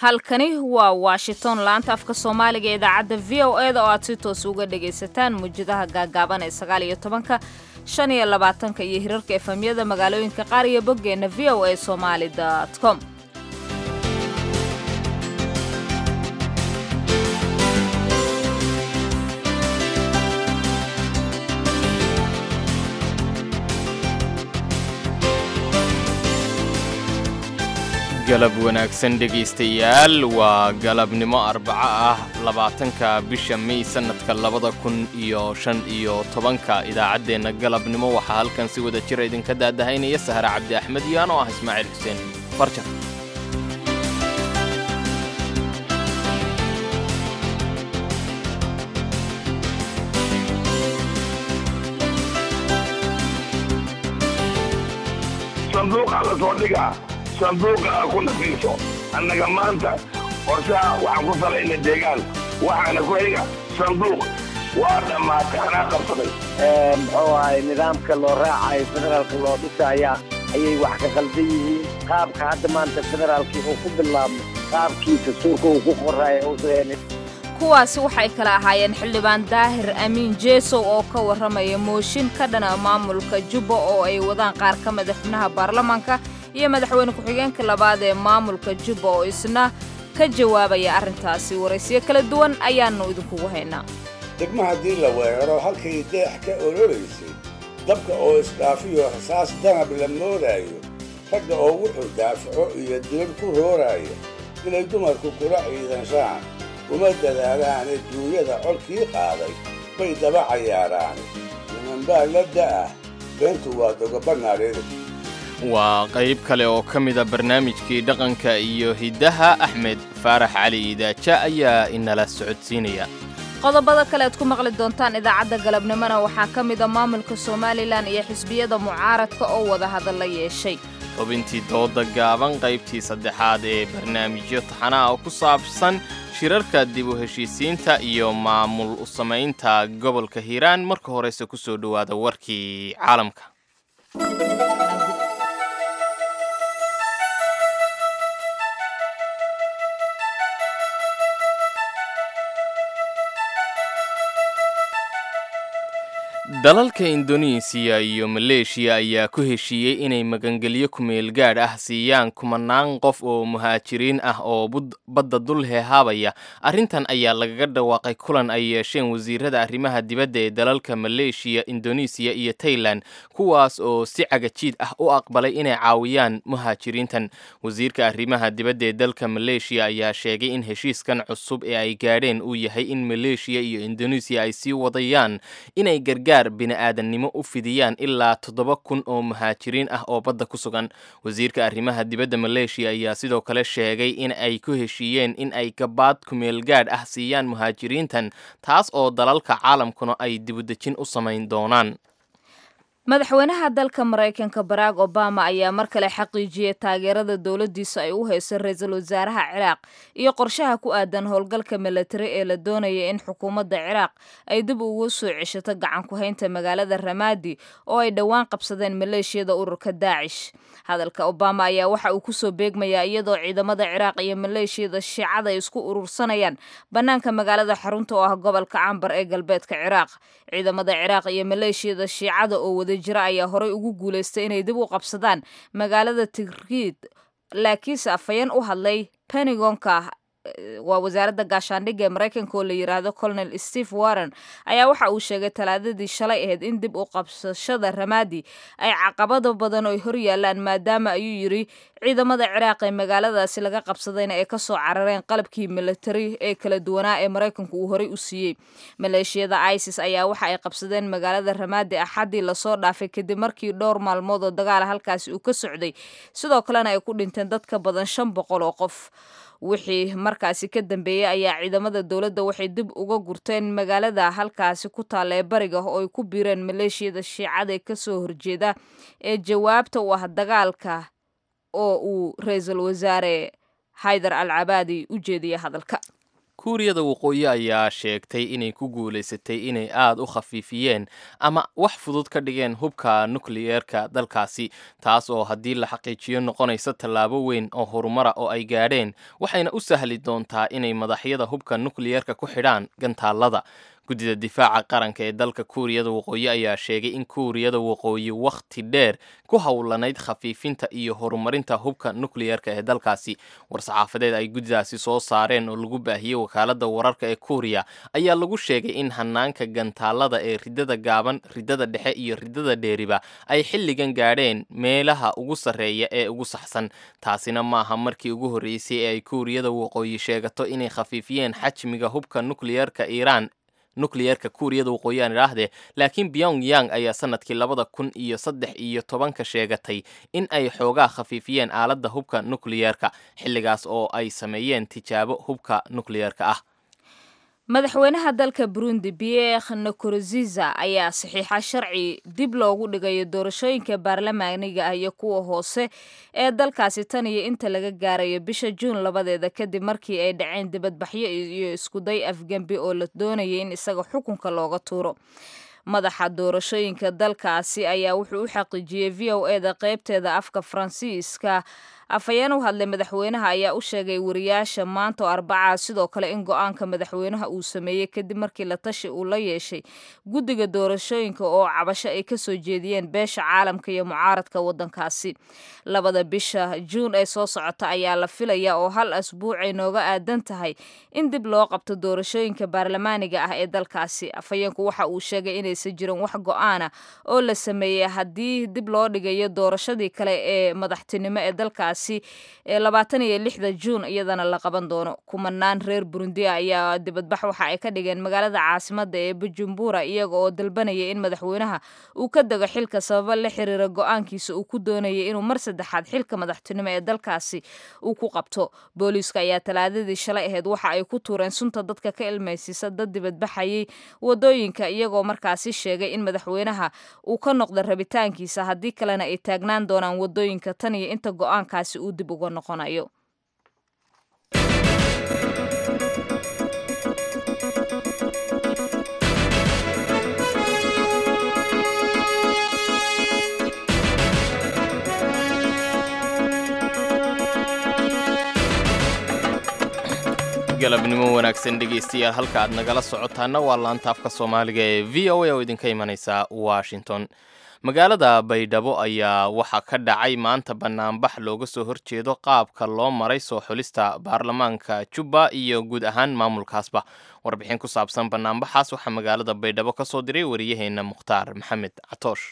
halkani waa washington laanta afka soomaaliga ee idaacadda v o e da oo aad si toos uga dhagaysataan muwjadaha gaagaaban ee sagaal iyo tobanka shan iyo labaatanka iyo hirarka efamyada magaalooyinka qaar iyo boggeenna v o a somaali com galab wanaagsan dhegaystayaal waa galabnimo arbaco ah labaatanka bisha may sannadka labada kun iyo shan iyo tobanka idaacaddeenna galabnimo waxaa halkan si wada jira idinka daadahaynaya sahre cabdi axmed iyo anoo ah ismaaciil xuseen farjar sanduuqa la soo dhigaa sanduuqa a ku nafiiso annaga maanta qorshaha waxaan ku salayna deegaan waxaana ku xiga sanduuq waa dhammaatay anaa qabsaday muxuu ahay nidaamka loo raacayo federaalka loo dhisaya ayay wax ka qaldan yihiin qaabka hadda maanta federaalkii uu ku bilaabmo qaabkiisa suurka uu ku qoraayo uusan kuwaasi waxay kala ahaayeen xildhibaan daahir amiin jeesow oo ka warramaya mooshin ka dhana maamulka jubba oo ay wadaan qaar ka mida xubnaha baarlamaanka iyo madaxweyne ku-xigeenka labaad ee maamulka jubba oo isna ka jawaabaya arrintaasi waraysiyo kala duwan ayaannu idinkugu haynaa degma haddii la weeraro halkay deex ka ololaysay dabka oo isdhaafiyo rasaas danab la moodaayo ragga oo wuxuu daafaco iyo dilad ku rooraayo inay dumarku kula ciidanshaan uma dadaalaane duunyada colkii qaaday bay daba cayaaraan nimanbaa la da'ah beentu waa dogobanaadheeda waa qayb kale oo ka mida barnaamijkii dhaqanka iyo hiddaha axmed faarax cali idaaja ayaa inala socodsiinaya qodobada kale aad ku maqli doontaan idaacadda galabnimona waxaa ka mida maamulka somalilan iyo xisbiyada mucaaradka oo wada hadalla yeeshay xubintii dooda gaaban qaybtii saddexaad ee barnaamijyo taxanaha oo ku saabsan shirarka dib u heshiisiinta iyo maamul u samaynta gobolka hiiraan marka horeyse ku soo dhowaada warkii caalamka dalalka indonesiya iyo maleeshiya ayaa ku heshiiyey inay magangelyo kumeel gaadh ah siiyaan kumanaan qof oo muhaajiriin ah oo badda dul heehaabaya arrintan ayaa lagaga dhawaaqay kulan ay yeesheen wasiirada arrimaha dibadda ee dalalka maleeshiya indonesiya iyo tailan kuwaas oo si cagajiid ah u aqbalay inay caawiyaan muhaajiriintan wasiirka arrimaha dibadda ee dalka maleeshiya ayaa sheegay in heshiiskan cusub ee ay gaadheen uu yahay in maleeshiya iyo indonesiya ay sii wadayaan inay gargaar bini'aadannimo u fidiyaan ilaa toddoba kun oo muhaajiriin ah oo badda ku sugan wasiirka arrimaha dibadda maleeshiya ayaa sidoo kale sheegay in ay ku heshiiyeen in ay gabaad kumeel gaadh ah siiyaan muhaajiriintan taas oo dalalka caalamkuna ay dibudejin u samayn doonaan madaxweynaha dalka maraykanka barack obama ayaa mar kale xaqiijiyey taageerada dowladdiisa ay u hayso ra-iisul wasaaraha ciraaq iyo qorshaha ku aadan howlgalka milatari ee la doonaya in xukuumadda ciraaq ay dib ugu soo ceshato gacan ku-haynta magaalada ramaadi oo ay dhowaan qabsadeen maleeshiyada ururka daacish hadalka obama ayaa waxa uu kusoo beegmayaa iyadoo ciidamada ciraaq iyo maleeshiyada shiicada ay isku urursanayaan bannaanka magaalada xarunta oo ah gobolka cambar ee galbeedka ciraaq ciidamada ciraaq iyo maleeshiyada shiicada oo wada jira ayaa horey ugu guulaystay inay dib u qabsadaan magaalada tigriid laakiinse afhayeen u hadlay pentagonka waa wasaaradda gaashaandhigga ee maraykanka oo la yidhaahdo colonel steve warren ayaa waxa uu sheegay talaadadii shalay ahayd in dib u qabsashada ramaadi ay caqabado badan oo hor yaalaan maadaama ayuu yidhi ciidamada ciraaq ee magaaladaasi laga qabsadayna ay kasoo carareen qalabkii militari ee kala duwanaa ee maraykanku uu horey u siiyey maleeshiyada isis ayaa waxa ay qabsadeen magaalada ramaadi axaddii lasoo dhaafay kadib markii dhowr maalmood oo dagaala halkaasi uu ka socday sidoo kalena ay ku dhinteen dad ka badan shan boqol oo qof wixii markaasi ka dambeeyey ayaa ciidamada dowladda waxay dib uga gurteen magaalada halkaasi ku taalla ee bariga oo ay ku biireen maleeshiyada shiicada ee kasoo horjeeda ee jawaabta u ah dagaalka oo uu ra-iisul wasaare haydar al cabaadi u jeediyey hadalka kuuriyada waqooyi ayaa sheegtay inay ku guulaysatay inay aada u khafiifiyeen ama wax fudud ka dhigeen hubka nukliyeerka dalkaasi taas oo haddii la xaqiijiyo noqonaysa tallaabo weyn oo horumara oo ay gaadheen waxayna u sahli doontaa inay madaxyada hubka nukliyeerka ku xidhaan gantaallada guddida difaaca qaranka ee dalka kuuriyada waqooyi ayaa sheegay in kuuriyada waqooyi wakhti dheer ku howlanayd khafiifinta iyo horumarinta hubka nukliyeerka ee dalkaasi war-saxaafadeed ay guddidaasi soo saareen oo lagu baahiyey wakaaladda wararka ee kuuriya ayaa lagu sheegay in hanaanka gantaallada ee ridada gaaban ridada dhexe iyo ridada dheeriba ay xilligan gaadheen meelaha ugu sarreeya ee ugu saxsan taasina maaha markii ugu horreysay ee ay kuuriyada waqooyi sheegato inay khafiifiyeen xajmiga hubka nukliyeerka iiraan nukliyeerka kuuriyada waqooyi aan idhaahdee laakiin pyong yang ayaa sanadkii labada kun iyo saddex iyo tobanka sheegatay in ay xoogaa khafiifiyeen aaladda hubka nukliyeerka xilligaas oo ay sameeyeen tijaabo hubka nukliyeerka ah madaxweynaha dalka burundi pierre nkurunziza ayaa saxiixa sharci dib loogu dhigayo doorashooyinka baarlamaaniga ah iyo kuwa hoose ee dalkaasi tan iyo inta laga gaarayo bisha juun labadeeda kadib markii ay dhaceen dibadbaxyo iyo iskuday afgembi oo la doonayay in isaga xukunka looga tuuro madaxa doorashooyinka dalkaasi ayaa wuxuu u xaqiijiyey v o eda qeybteeda afka faransiiska afhayeen u hadlay madaxweynaha ayaa u sheegay wariyaasha maanta oo arbacaa sidoo kale in go-aanka madaxweynaha uu sameeyey kadib markii la tashi uu la yeeshay guddiga doorashooyinka oo cabasho ay kasoo jeediyeen beesha caalamka iyo mucaaradka wadankaasi labada bisha juun ee soo socota ayaa la filaya oo hal asbuucay nooga aadan tahay in dib loo qabto doorashooyinka baarlamaaniga ah ee dalkaasi afhayeenku waxa uu sheegay inaysan jirin wax go-aana oo la sameeyey haddii dib loo dhigayo doorashadii kale ee madaxtinimo ee dalkaasi ee labaatan iyo lixda juun iyadana la qaban doono kumanaan reer burundi ayaa dibadbax waxa ay ka dhigeen magaalada caasimada ee bujumbura iyaga oo dalbanaya in madaxweynaha uu ka dego xilka sababo la xiriira go-aankiisa uu ku doonayay inuu mar saddexaad xilka madaxtinimo ee dalkaasi uu ku qabto booliiska ayaa talaadadii shalay ahayd waxa ay ku tuureen sunta dadka ka ilmaysiisa dad dibadbaxayay wadooyinka iyagoo markaasi sheegay in madaxweynaha uu ka noqdo rabitaankiisa haddii kalena ay taagnaan doonaan wadooyinka tan iyo inta go-aankaasi uu dib uga noqonayo galabnimo wanaagsan dhegaystayaal halka aad nagala socotaana waa laanta afka soomaaliga ee v o a oo idinka imanaysa washington magaalada baydhabo ayaa waxaa ka dhacay maanta banaanbax looga soo horjeedo qaabka loo maray soo xulista baarlamaanka jubba iyo guud ahaan maamulkaasba warbixin ku saabsan banaanbaxaas waxaa magaalada baydhabo ka soo diray wariyaheena mukhtaar maxamed catoosh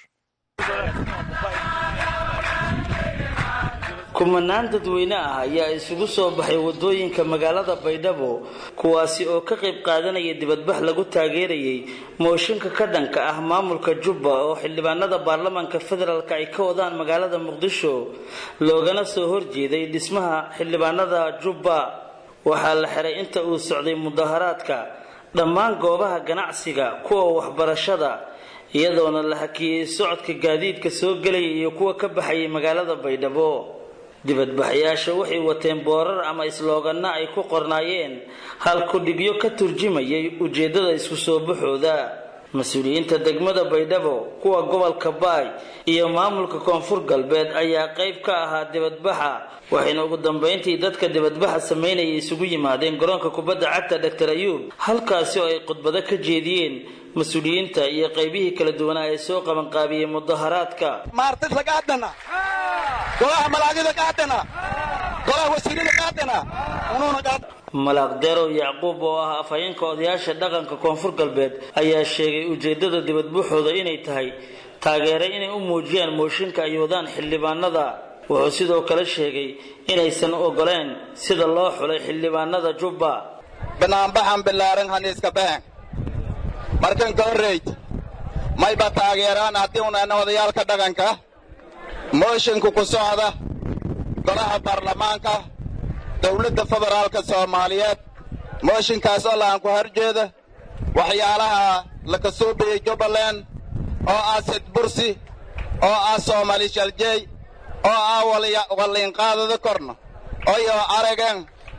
kumanaan dadweyne ah ayaa isugu soo baxay wadooyinka magaalada baydhabo kuwaasi oo ka qayb qaadanaya dibadbax lagu taageerayay mooshinka ka dhanka ah maamulka jubba oo xildhibaanada baarlamaanka federaalk ay ka wadaan magaalada muqdisho loogana soo horjeeday dhismaha xildhibaanada jubba waxaa la xiray inta uu socday mudaharaadka dhammaan goobaha ganacsiga kuwa waxbarashada iyadoona la hakiyey socodka gaadiidka soo gelaya iyo kuwa ka baxayay magaalada baydhabo dibadbaxayaasha waxay wateen boorar ama islooganna ay ku qornaayeen hal kudhigyo ka turjumayay ujeeddada isku soo baxooda mas-uuliyiinta degmada baydhabo kuwa gobolka baay iyo maamulka koonfur galbeed ayaa qayb ka ahaa dibadbaxa waxayna ugu dambayntii dadka dibadbaxa samaynaya isugu yimaadeen garoonka kubadda cagta doctor ayuub halkaasi oo ay khudbado ka jeediyeen mas-uuliyiinta iyo qaybihii kala duwanaa ee soo qabanqaabiyey mudaharaadka golaha malaagida qaadana golaha wasiirada qaadana malaaq derow yacquub oo ah afhayeenka odayaasha dhaqanka koonfur galbeed ayaa sheegay ujeedada dibadbuxooda inay tahay taageere inay u muujiyaan mooshinka ay wadaan xildhibaanada wuxuu sidoo kale sheegay inaysan ogoleen sida loo xulay xildhibaanada jubba banaanbaxan bilaaran haniiska behen markan ka horreyd mayba taageeraan haddii unana odayaalka dhaqanka moshinku ku socda golaha baarlamaanka dowladda federaalka soomaaliyeed mooshinkaas oo laaan ku horjeeda waxyaalaha laka suubiyey jubbaland oo ah sidbursi oo ah soomaali shaljey oo ah walliinqaadada korna oyoo aragan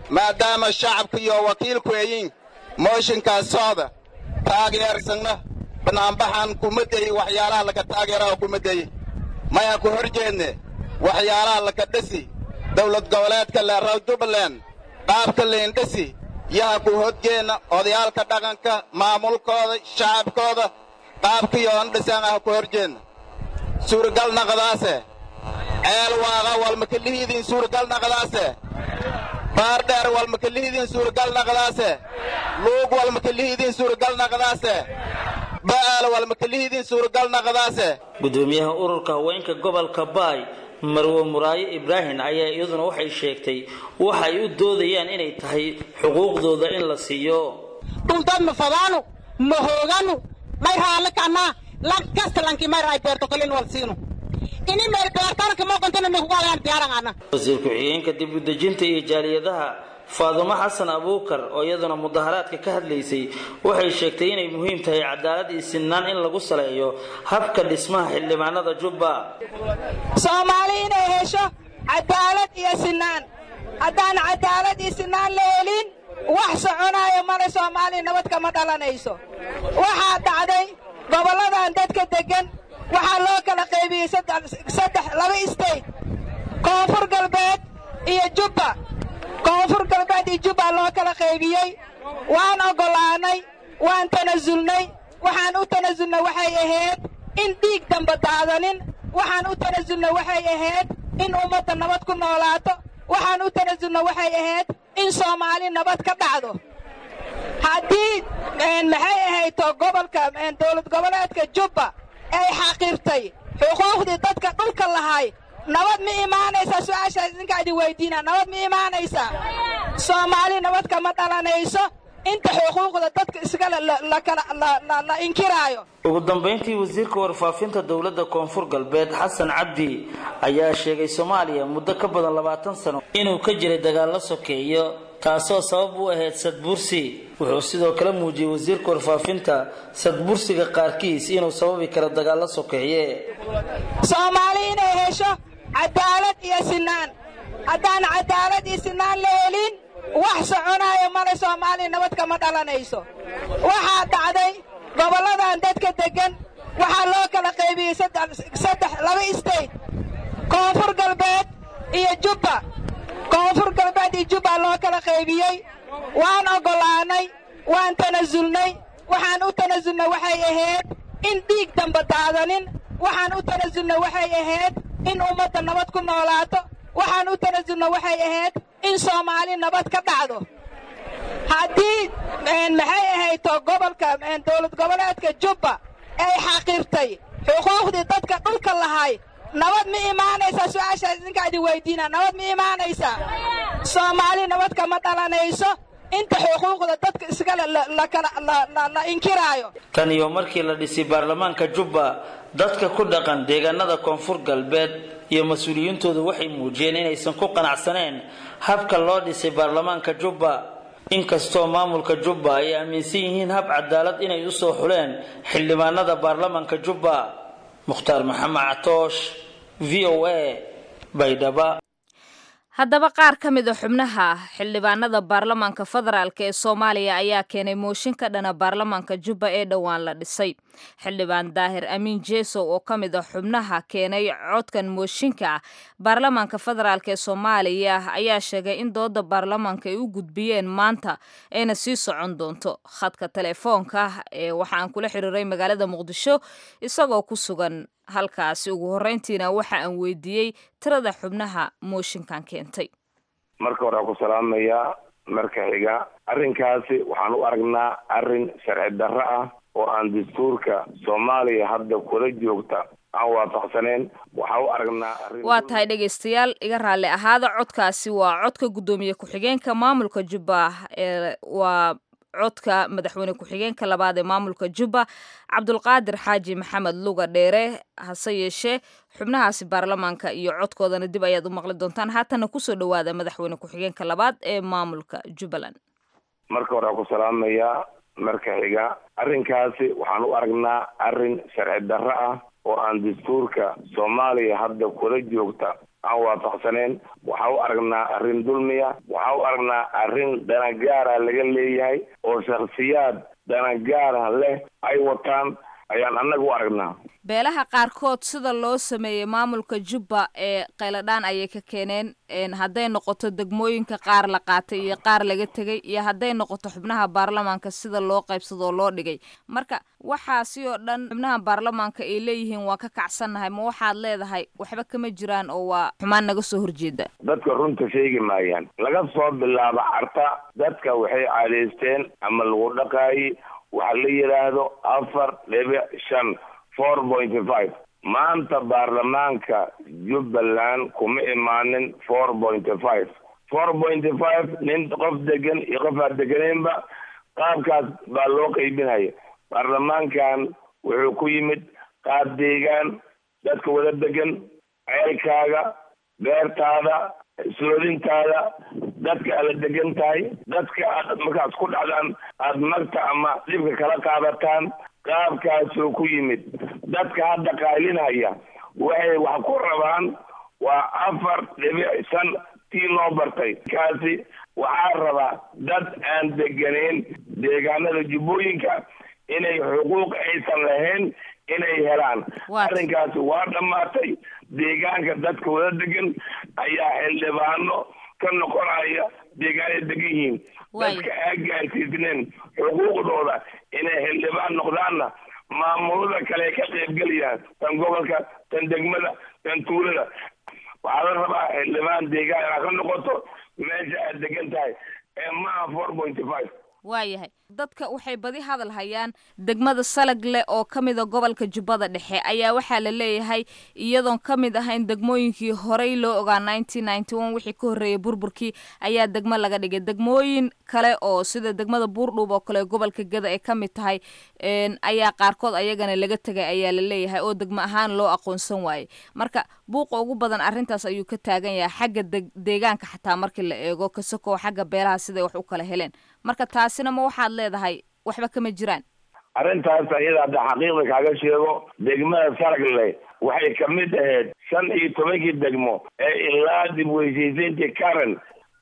maadaama shacabka iyo wakiilku eyin mooshinkaas socda taageersanna banaanbaxan kuma deyi waxyaalaha laka taageeraha kuma deyi maya ku hor jeedne waxyaalaha laka dhisi dawlad goboleedka leeraw jubbaland qaabka leendhisi yaha ku hodgeenna odayaalka dhaqanka maamulkooda shacabkooda qaabkiyoon dhisaan ah ku hor jeedna suuragal naqdaase ceel waaqa walmakalihiidiin suuragal naqdaase baardheer walmakalihiidiin suuragal naqdaase luug walmakalihiidiin suuragal naqdaase ba'aal walmakalihiidiin suuragal naqdaase gudoomiyaha ururka haweenka gobolka baay marwe muraayo ibraahim ayaa iyaduna waxay sheegtay waxa ay u doodayaan inay tahay xuquuqdooda in la siiyo dhuldood ma fadaanu ma hooganu may raalli kannaa lan kasta lanki may raay beerto kalin wal siinu ini meel beertanka mooqantana mikugalayaan diyaarangana wasiir ku-xigeenka dib u dejinta iyo jaaliyadaha faadumo xasan abuukar oo iyaduna mudaharaadka ka hadlaysay waxay sheegtay inay muhiim tahay cadaalad iyo sinaan in lagu saleeyo habka dhismaha xildhibaanada jubba soomaali inay hesho cadaalad iyo sinaan haddaan cadaalad iyo sinaan la helin wax soconaayo male soomaaliya nabad kama dhalanayso waxaa dhacday gobolladan dadka deggan waxaa loo kala qaybiyey saddex laba state koonfur galbeed iyo jubba koonfur galbeed iyo jubba loo kala qaybiyey waan oggolaannay waan tanasulnay waxaan u tanasulnay waxay ahayd in dhiig damba daadanin waxaan u tanasulnay waxay ahayd in ummadda nabad ku noolaato waxaan u tanasulnay waxay ahayd in soomaali nabad ka dhacdo haddii maxay ahayto gobolka dowlad goboleedka jubba ay xaqiirtay xuquuqdii dadka dhulka lahay nabad ma imaanaysaa su-aashaas idinkaa idin weydiina nabad ma imaanaysaa soomaali nabad kama dhalanayso inta xuquuqda dadka iskale la inkiraayo ugu dambayntii wasiirka warfaafinta dowladda koonfur galbeed xasan cabdi ayaa sheegay soomaaliya muddo ka badan labaatan sano inuu ka jiray dagaallo sokeeyo taasoo sabab u ahayd sadbursi wuxuu sidoo kale muujiyey wasiirka warfaafinta sadbursiga qaarkiis inuu sababi karo dagaallo sokeeye soomaali inay hesho cadaalad iyo sinaan haddaan cadaalad iyo sinaan la helin wax soconaayo male soomaaliya nabad kama dhalanayso waxaa dhacday gobolladan dadka deggan waxaa loo kala qaybiyey saddex laba state koonfur galbeed iyo jubba koonfur galbeed iyo jubba loo kala qaybiyey waan oggolaannay waan tanasulnay waxaan u tanasulnay waxay ahayd in dhiig damba daadanin waxaan u tanasulnay waxay ahayd in ummadda nabad ku noolaato waxaan u tanasulnay waxay ahayd in soomaali nabad ka dhacdo haddii maxay ahayto gobolka dowlad goboleedka jubba ay xaqiirtay xuquuqdii dadka dhulka lahay nabad ma imaanaysaa su-aashaas idinkaa idin weydiina nabad ma imaanaysaa soomaali nabad kama dhalanayso inta xuquuqda dadka iskale la inkiraayo tan iyo markii la dhisay baarlamaanka jubba dadka ku dhaqan deegaanada koonfur galbeed iyo mas-uuliyiintoodu waxay muujiyeen inaysan ku qanacsaneen habka loo dhisay baarlamaanka jubba inkastoo maamulka jubba ay aaminsan yihiin hab cadaalad inay usoo xuleen xildhibaanada baarlamaanka jubba mukhtaar maxamed catoosh v o a baydhaba haddaba qaar ka mid a xubnaha xildhibaanada baarlamaanka federaalk ee soomaaliya ayaa keenay mooshin ka dhana baarlamaanka jubba ee dhowaan la dhisay xildhibaan daahir amiin jeesow oo ka mid a xubnaha keenay codkan mooshinka ah baarlamaanka federaalk ee soomaaliya ayaa sheegay in dooda baarlamaanka ay u gudbiyeen maanta ayna sii socon doonto khadka telefoonka ee waxaan kula xiriiray magaalada muqdisho isagoo ku sugan halkaasi ugu horreyntiina waxa aan weydiiyey tirada xubnaha mooshinkan keentay marka hore ku salaamayaa marka xiga arrinkaasi waxaan u aragnaa arrin sharci darro ah oo aan dastuurka soomaaliya hadda kula joogta aan waafaqsaneen waxaan u aragnaa arrin waa tahay dhegaystayaal iga raalli ahaada codkaasi waa codka guddoomiye ku-xigeenka maamulka jubba ee waa codka madaxweyne ku-xigeenka labaad ee maamulka jubba cabdulqaadir xaaji maxamed luga dheere hase yeeshee xubnahaasi baarlamaanka iyo codkoodana dib ayaad u maqli doontaan haatana kusoo dhowaada madaxweyne ku-xigeenka labaad ee maamulka jubbaland marka hore ku salaamayaa marka xiga arrinkaasi waxaan u aragnaa arrin sharci darro ah oo aan dastuurka soomaaliya hadda kula joogta aan waafaqsanayn waxaa u aragnaa arrin dulmiya waxaa u aragnaa arrin danagaara laga leeyahay oo shakhsiyaad danagaara leh ay wataan ayaan annaga u aragnaa beelaha qaarkood sida loo sameeyey maamulka jubba ee qayladhaan ayay ka keeneen hadday noqoto degmooyinka qaar la qaatay iyo qaar laga tegay iyo hadday noqoto xubnaha baarlamaanka sida loo qaybsado oo loo dhigay marka waxaasi oo dhan xubnaha baarlamaanka ay leeyihiin waa ka kacsannahay ma waxaad leedahay waxba kama jiraan oo waa xumaan naga soo horjeeda dadka runta sheegi maayaan laga soo bilaabo carta dadka waxay caadaysteen ama lagu dhaqaayey waxa la yidhaahdo afar dhibic shan four point five maanta baarlamaanka jubbaland kuma imaanin four point five four point five nin qof degan iyo qof aan deganeynba qaabkaas baa loo qaybinaya baarlamaankan wuxuu ku yimid qaab deegaan dadka wada degan ceelkaaga beertaada soodintaada dadka aada degan tahay dadka aad markaas ku dhacdaan aada magta ama dhibka kala qaadataan qaabkaasuu ku yimid dadka hadda qaalinaya waxay wax ku rabaan waa afar dhibic shan tii loo bartay kaasi waxaa rabaa dad aan deganeyn deegaanada jubbooyinka inay xuquuq aysan lahayn inay helaan arrinkaasi waa dhammaatay deegaanka dadka wada degan ayaa xildhibaano ka noqonaya deegaanay degan yihiin dadka aa gaarsiisneen xuquuqdooda inay xildhibaan noqdaanna maamulada kale ka qaybgelayaan tan gobolka tan degmada tan tuulada waxaa la rabaa xildhibaan deegaan inaad ka noqoto meesha aad degan tahay ee maaha four point five waayahay dadka waxay badi hadal hayaan degmada salagle oo ka mida gobolka jubbada dhexe ayaa waxaa la leeyahay iyadoon ka mid ahayn degmooyinkii horey loo ogaa nineteen ninety one wixii ka horreeyay burburkii ayaa degmo laga dhigay degmooyin kale oo sida degmada buurdhuub oo kale gobolka geda ay ka mid tahay ayaa qaarkood ayagana laga tegay ayaa la leeyahay oo degmo ahaan loo aqoonsan waayey marka buuqa ugu badan arrintaas ayuu ka taagan yahay xagga deegaanka xataa markii la eego kasakoo xagga beelaha siday wax u kala heleen marka taasina ma waxaad leedahay waxba kama jiraan arrintaas ayada hadda xaqiiqda kaaga sheego degmada saragle waxay kamid ahayd shan iyo tobankii degmo ee ilaa dib weysiisayntii karen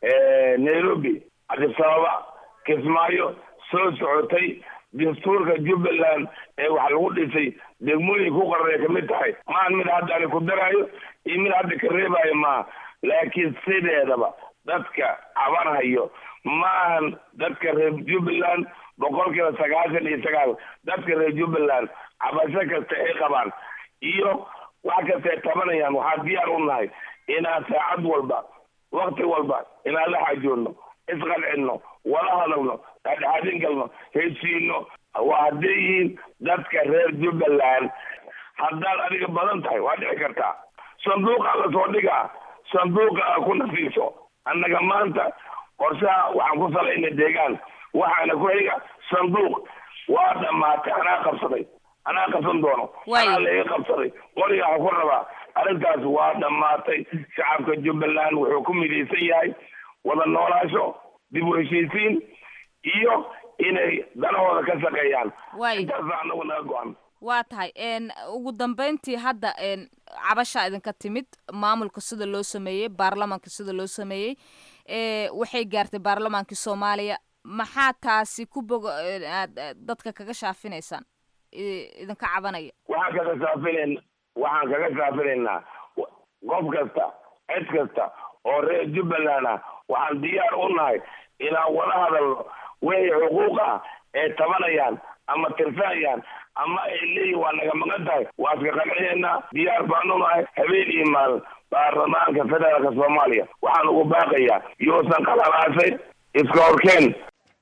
nairobi cabdisababa kismaayo soo socotay dastuurka jubbaland ee wax lagu dhisay degmooyin ku qarray kamid tahay maan mid hadda ani ku daraayo iyo mid hadda ka reebayo maaha laakiin sideedaba dadka cabanhayo maahan dadka reer jubbaland boqolkiiba sagaashan iyo sagaal dadka reer jubbaland cabasho kasta ay qabaan iyo wax kasta ay tabanayaan waxaa diyaar u nahay inaan saacad walba wakti walba inaan la xajoonno isqancinno wala hadalno dhexdhexaadin galno heshiino waa hadday yihiin dadka reer jubbaland haddaad adiga badan tahay waa dhici kartaa sanduuqa lasoo dhigaa sanduuqa a ku nafiiso annaga maanta qorshaha waxaan ku salayna deegaan waxaana ku xiga sanduuq waa dhammaatay anaa qabsaday anaa qabsan doono anaa laiga qabsaday qoriga waxaa ku rabaa arrintaas waa dhammaatay shacabka jubbaland wuxuu ku midaysan yahay wada noolaasho dib u heshiisiin iyo inay danahooda ka shaqeeyaan intaasa anagu naga go-an waa tahay ugu dambeyntii hadda cabashaa idinka timid maamulka sida loo sameeyey baarlamaanka sida loo sameeyey waxay gaartay baarlamaankii soomaaliya maxaa taasi ku boga aad dadka kaga shaafinaysaan idinka cabanaya waxaan kaga shaafinayn waxaan kaga shaafinaynaa qof kasta cid kasta oo reer jubbaland ah waxaan diyaar u nahay inaan wada hadalno wixii xuquuq ah ee tabanayaan ama tirsanayaan ama ay leeyihin waa naga maqan tahay waa iska qancinayna diyaar baanu nahay habeen iyo maalin baarlamaanka federaalka soomaaliya waxaan ugu baaqayaa yuusan qalalaasay iska horkeen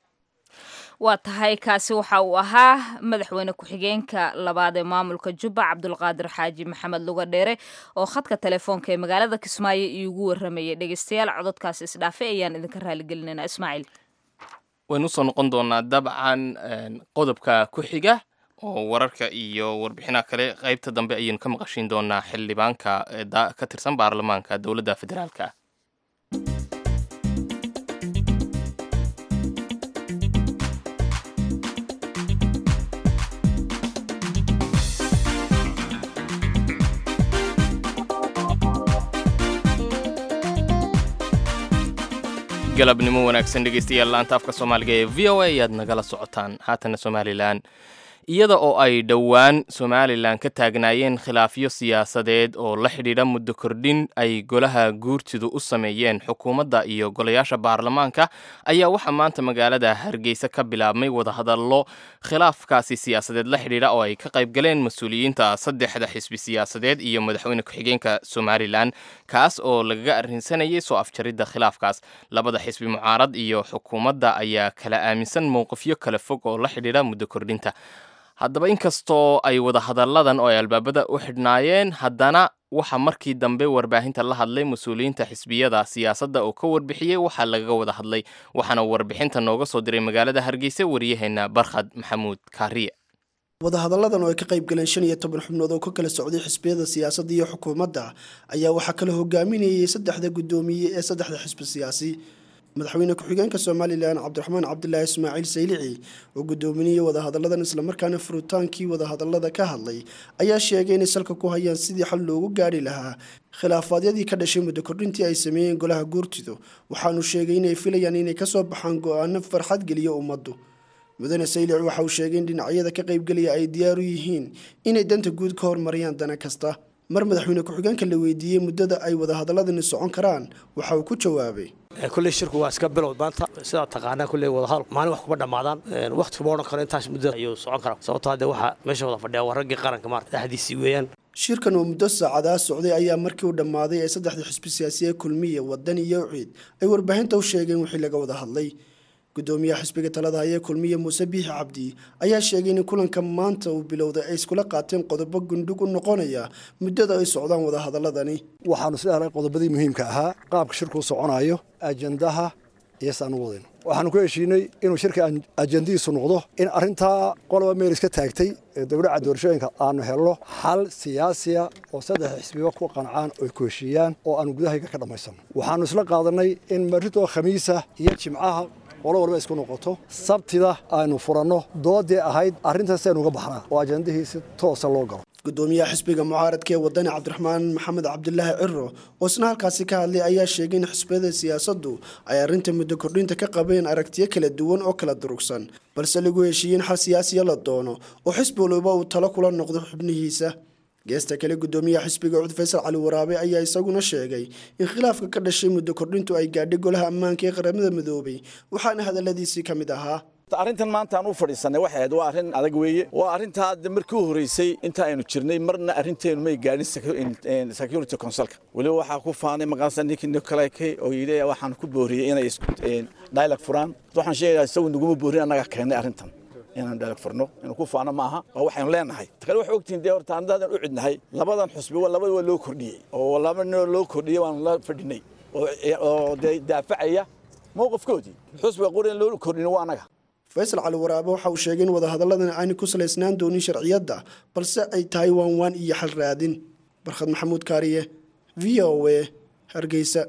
waa tahay kaasi waxa uu ahaa madaxweyne ku-xigeenka labaad ee maamulka jubba cabdulqaadir xaaji maxamed luga dheere oo khadka telefoonka ee magaalada kismaayo iigu waramayay dhegeystayaal cododkaasi isdhaafay ayaan idinka raaligelinaynaa ismaaciil waynu usoo noqon doonaa dabcan qodobka ku xiga oo wararka iyo warbixinaha kale qaybta dambe ayaynu ka maqashiin doonaa xildhibaanka ka tirsan baarlamaanka dowladda federaalka galabnimo wanaagsan dhegaystayaal laanta afka soomaaliga ee v o a ayaad nagala socotaan haatana somalilan iyada oo ay dhowaan somalilan ka taagnaayeen khilaafyo siyaasadeed oo la xidhiidha muddo kordhin ay golaha guurtidu u sameeyeen xukuumadda iyo golayaasha baarlamaanka ayaa waxaa maanta magaalada hargeysa ka bilaabmay wadahadallo khilaafkaasi siyaasadeed la xidhiidha oo ay ka qayb galeen mas-uuliyiinta saddexda xisbi siyaasadeed iyo madaxweyne ku-xigeenka somalilan kaas oo lagaga arrinsanayay soo afjaridda khilaafkaas labada xisbi mucaarad iyo xukuumadda ayaa kala aaminsan mowqifyo kala fog oo la xidhiidha muddo kordhinta haddaba inkastoo ay wadahadalladan oo ay albaabada u xidhnaayeen haddana waxaa markii dambe warbaahinta la hadlay mas-uuliyiinta xisbiyada siyaasadda oo ka warbixiyey waxaa lagaga wada hadlay waxaana warbixinta nooga soo diray magaalada hargeysa waryaheena barkhad maxamuud kaariye wadahadalladan oo ay ka qayb galeen shan iyo toban xubnood oo ka kala socday xisbiyada siyaasadda iyo xukuumadda ayaa waxaa kala hogaaminayay saddexda guddoomiye ee saddexda xisbi siyaasi madaxweyne ku-xigeenka somalilan cabdiraxmaan cabdilaahi ismaaciil saylici oo guddoominiyey wadahadalladan islamarkaana furutaankii wadahadallada ka hadlay ayaa sheegay inay salka ku hayaan sidii xal loogu gaari lahaa khilaafaadyadii ka dhashay muddo kordhintii ay sameeyeen golaha guurtidu waxaanu sheegay inay filayaan inay kasoo baxaan go-aano farxad geliyo ummaddu mudane saylici waxa uu sheegay in dhinacyada ka qaybgelaya ay diyaar u yihiin inay danta guud ka hormariyaan dana kasta mar madaxweyne ku-xigeenka la weydiiyey muddada ay wadahadaladani socon karaan waxa uu ku jawaabay kulley shirku waa iska bilow maanta sidaa taqaanaa kulley wadahadal maalin wax kuma dhammaadaan waqti kuma odhan karo intaas muddo ayuu socon karaa sababtoo hadde waxaa meesha wada fadhiya waa raggii qaranka maarta dhexdiisii weeyaan shirkan oo muddo saacadaa socday ayaa markii uu dhammaaday ee saddexda xisbi siyaasiye kulmiya wadan iyo ciid ay warbaahinta u sheegeen wixii laga wada hadlay gudoomiyaha xisbiga talada hayee kulmiye muuse biixi cabdi ayaa sheegay in kulanka maanta uu bilowday ay iskula qaateen qodobo gundhig u noqonaya muddada ay socdaan wadahadaladani waxaanu sida helay qodobadii muhiimka ahaa qaabka shirkuu soconayo ajandaha iyo saan u wadin waxaanu ku heshiinay inuu shirka ajandadiisu noqdo in arrintaa qoloba meel iska taagtay ee dowlaca doorashooyinka aanu helno xal siyaasiya oo saddex xisbiba ku qancaan oy ku heshiiyaan oo aanu gudahayga ka dhammaysanno waxaanu isla qaadanay in marritoo khamiisa iyo jimcaha qolo walba isku noqoto sabtida aynu furanno doodii ahayd arrintaas aynu uga baxnaa oo ajandihii si toosa loo galo gudoomiyaha xisbiga mucaaradka ee wadani cabdiraxmaan maxamed cabdilaahi ciro oo isna halkaasi ka hadlay ayaa sheegay in xisbiyada siyaasaddu ay arrinta muddo kordhinta ka qabeen aragtiyo kala duwan oo kala durugsan balse lagu heshiiyey in xal siyaasiya la doono oo xisbi waliba uu talo kula noqdo xubnihiisa geesta kale gudoomiyaha xisbiga cud faysal cali waraabe ayaa isaguna sheegay in khilaafka ka dhashay muddo kordhintu ay gaadhay golaha ammaanka ee qaramada midoobay waxaana hadaladiisii ka mid ahaa arrintan maanta aan u fadhiisanay waxay ahayd waa arrin adag weeye waa arrintaa hadda markii u horreysay inta aynu jirnay marna arrinteenu may gaadhin security consulka weliba waxaa ku faanay maqaansa ninkii nicolake oo yidhi waxaan ku booriyey inay dialog furaan waxaan sheegayaa isagu naguma boorin annaga keenay arrintan inaan dialog furno inuu ku faano maaha waa waxaynu leenahay kale waxay ogtihiin dee horta anadaadan u cidnahay labadan xusbi labada waa loo kordhiyey oo laba nin loo kordhiyey waanu la fadhinay oo dee daafacaya mowqifkoodii xusbiga qori in loo kordhin waa annaga faysal cali waraabe waxa uu sheegay in wadahadalladan aanay ku salaysnaan doonin sharciyadda balse ay tahay waanwaan iyo xal raadin barkhad maxamuud kaariye v o a hargeysa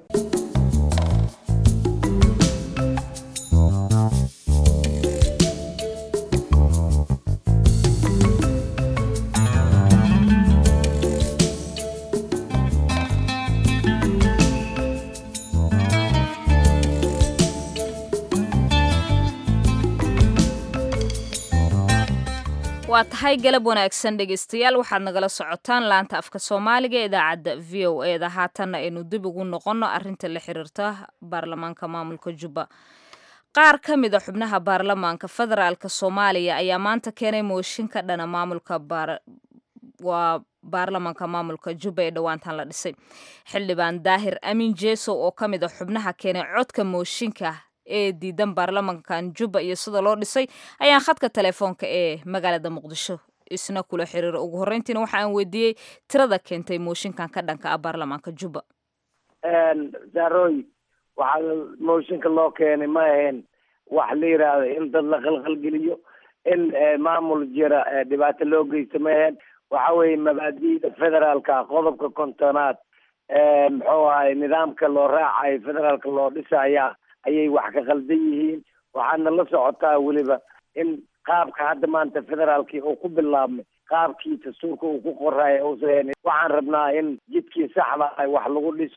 waa tahay galab wanaagsan dhegaystayaal waxaad nagala socotaan laanta afka soomaaliga ee idaacadda v o e da haatanna aynu dib ugu noqonno arrinta la xiriirta baarlamaanka maamulka jubba qaar ka mid a xubnaha baarlamaanka federaalka soomaaliya ayaa maanta keenay mooshin ka dhana maamulka waa baarlamaanka maamulka jubba ee dhowaantan la dhisay xildhibaan daahir amin jeesow oo ka mid a xubnaha keenay codka mooshinka ee diidan baarlamankan jubba iyo sida loo dhisay ayaan khadka telefoonka ee magaalada muqdisho isna kula xiriira ugu horreyntiina waxa aan weydiiyey tirada keentay mooshinkan ka dhanka ah baarlamaanka jubba saaroy waxaa mooshinka loo keenay ma ahayn wax la yidhaahdo in dad la khalkhalgeliyo in maamul jira dhibaato loo geysto ma ahayn waxa weeye mabaadi'da federaalka qodobka kontonaad muxuu ahay nidaamka loo raacayo federaalka loo dhisaya ayay wax ka khaldan yihiin waxaadna la socotaa weliba in qaabka hadda maanta federaalkii uu ku bilaabmay qaabkii dastuurka uu ku qoraayo uusan waxaan rabnaa in jidkii saxda ah wax lagu dhiso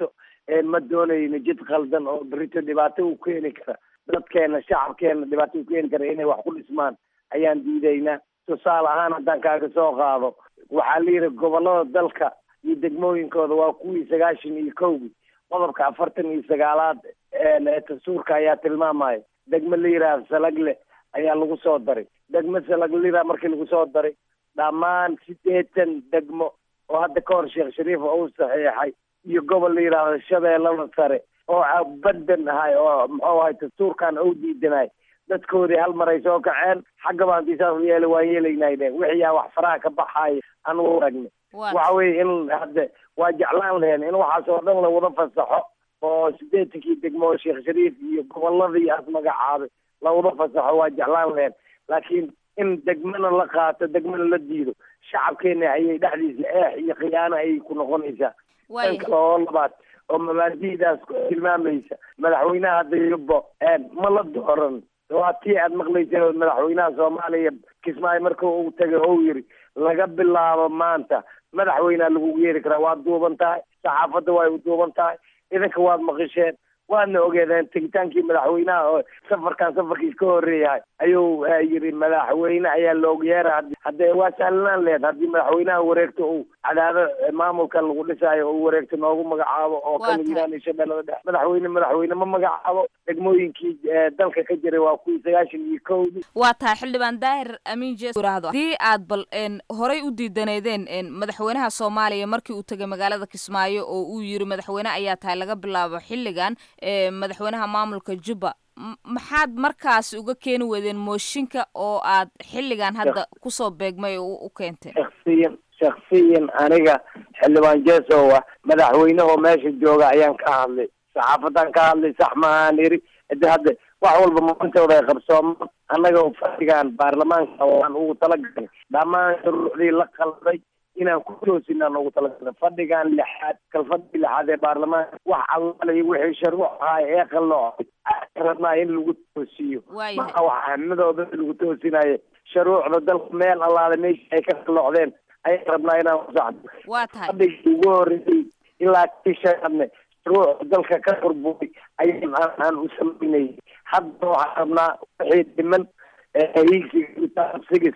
ma doonayno jid khaldan oo berito dhibaato u keeni kara dadkeena shacabkeena dhibaato u keeni kara inay wax ku dhismaan ayaan diidaynaa tusaale ahaan haddaan kaaga soo qaado waxaa la yidhi gobollada dalka iyo degmooyinkooda waa kuwii sagaashan iyo kowgii qodobka afartan iyo sagaalaad ee dastuurka ayaa tilmaamaya degmo la yidhaahdo salagle ayaa lagu soo daray degmo salaglida markii lagu soo daray dhammaan siddeetan degmo oo hadda ka hor sheekh shariif uu saxiixay iyo gobol la yidhaahdo shabeellada sare oo badan ahay oo muxuu ahay dastuurkan ou diidanay dadkoodii hal mar ay soo kaceen xagga baan disaas yeela waan yeelaynayne wixii aa wax faraha ka baxaaya anugu aragne waxa weye in hadde waa jeclaan lahen in waxaas oo dhan lawada fasaxo oo siddeetankii degmo oo sheekh shariif iyo gobolladii aas magacaabay lawada fasaxo waa jeclaan lahen laakiin in degmana la qaato degmana la diido shacabkeena ayay dhexdiisa eex iyo khiyaano ayay ku noqonaysaa tan kale oo labaad oo mabaadi'daas tilmaamaysa madaxweynaha hadda yubbo ma la dooran waa tii aad maqlayseen oo madaxweynaha soomaaliya kismaayo marka uu tagay ou yiri laga bilaabo maanta madaxweynea lagugu yeeri karaa waad duuban tahay saxaafadda way u duuban tahay idinka waad maqisheen waadna ogeedeen tegitaankii madaxweynaha oo safarkan safarkiis ka horeeyahay ayuu yiri madaxweyne ayaa loogu yeera haddee waa sahlanaan lehed haddii madaxweynaha wareegto uu cadaado maamulkan lagu dhisaayo uu wareegto noogu magacaabo oo kamid yiraan shabeellada dhex madaxweyne madaxweyne ma magacaabo degmooyinkii dalka ka jiray waa kuwii sagaashan iyo kowdii waa tahay xildhibaan daahir amiin jees yiraahdo haddii aad bal horey u diidaneedeen madaxweynaha soomaaliya markii uu tegay magaalada kismaayo oo uu yiri madaxweyne ayaa tahay laga bilaabo xilligan madaxweynaha maamulka jubba maxaad markaasi uga keeni weydeen mooshinka oo aad xilligan hadda kusoo beegmay oo u keenteen shaksiyan shaksiyan aniga xildhibaan jeesow ah madaxweynehoo meesha jooga ayaan ka hadlay saxaafadan ka hadlay sax maahaan iri de hadda wax walba maalintooda ay qabsoomaan annaga fadhigaan baarlamaanka waan ugu talagalnay dhammaan shuruucdii la qalday inaan ku toosinaan ugu talagalnay fadhigan lixaad kalfadhii lixaad ee baarlamaanka wax allalayo wixii sharuuc ahay ee qalloocay rabnaa in lagu toosiyo maa wax ahmadooda lagu toosinayo shuruucda dalka meel allaale meesha ay ka qalloocdeen ayaan rabnaa inaan kusaxdo waa tahay fadhigii ugu horreeyey ilaa kii shanaadne shuruucda dalka ka burburay ayaan aan u samaynayay hadda waxaan rabnaa wixii dhiman hiigsiga sigis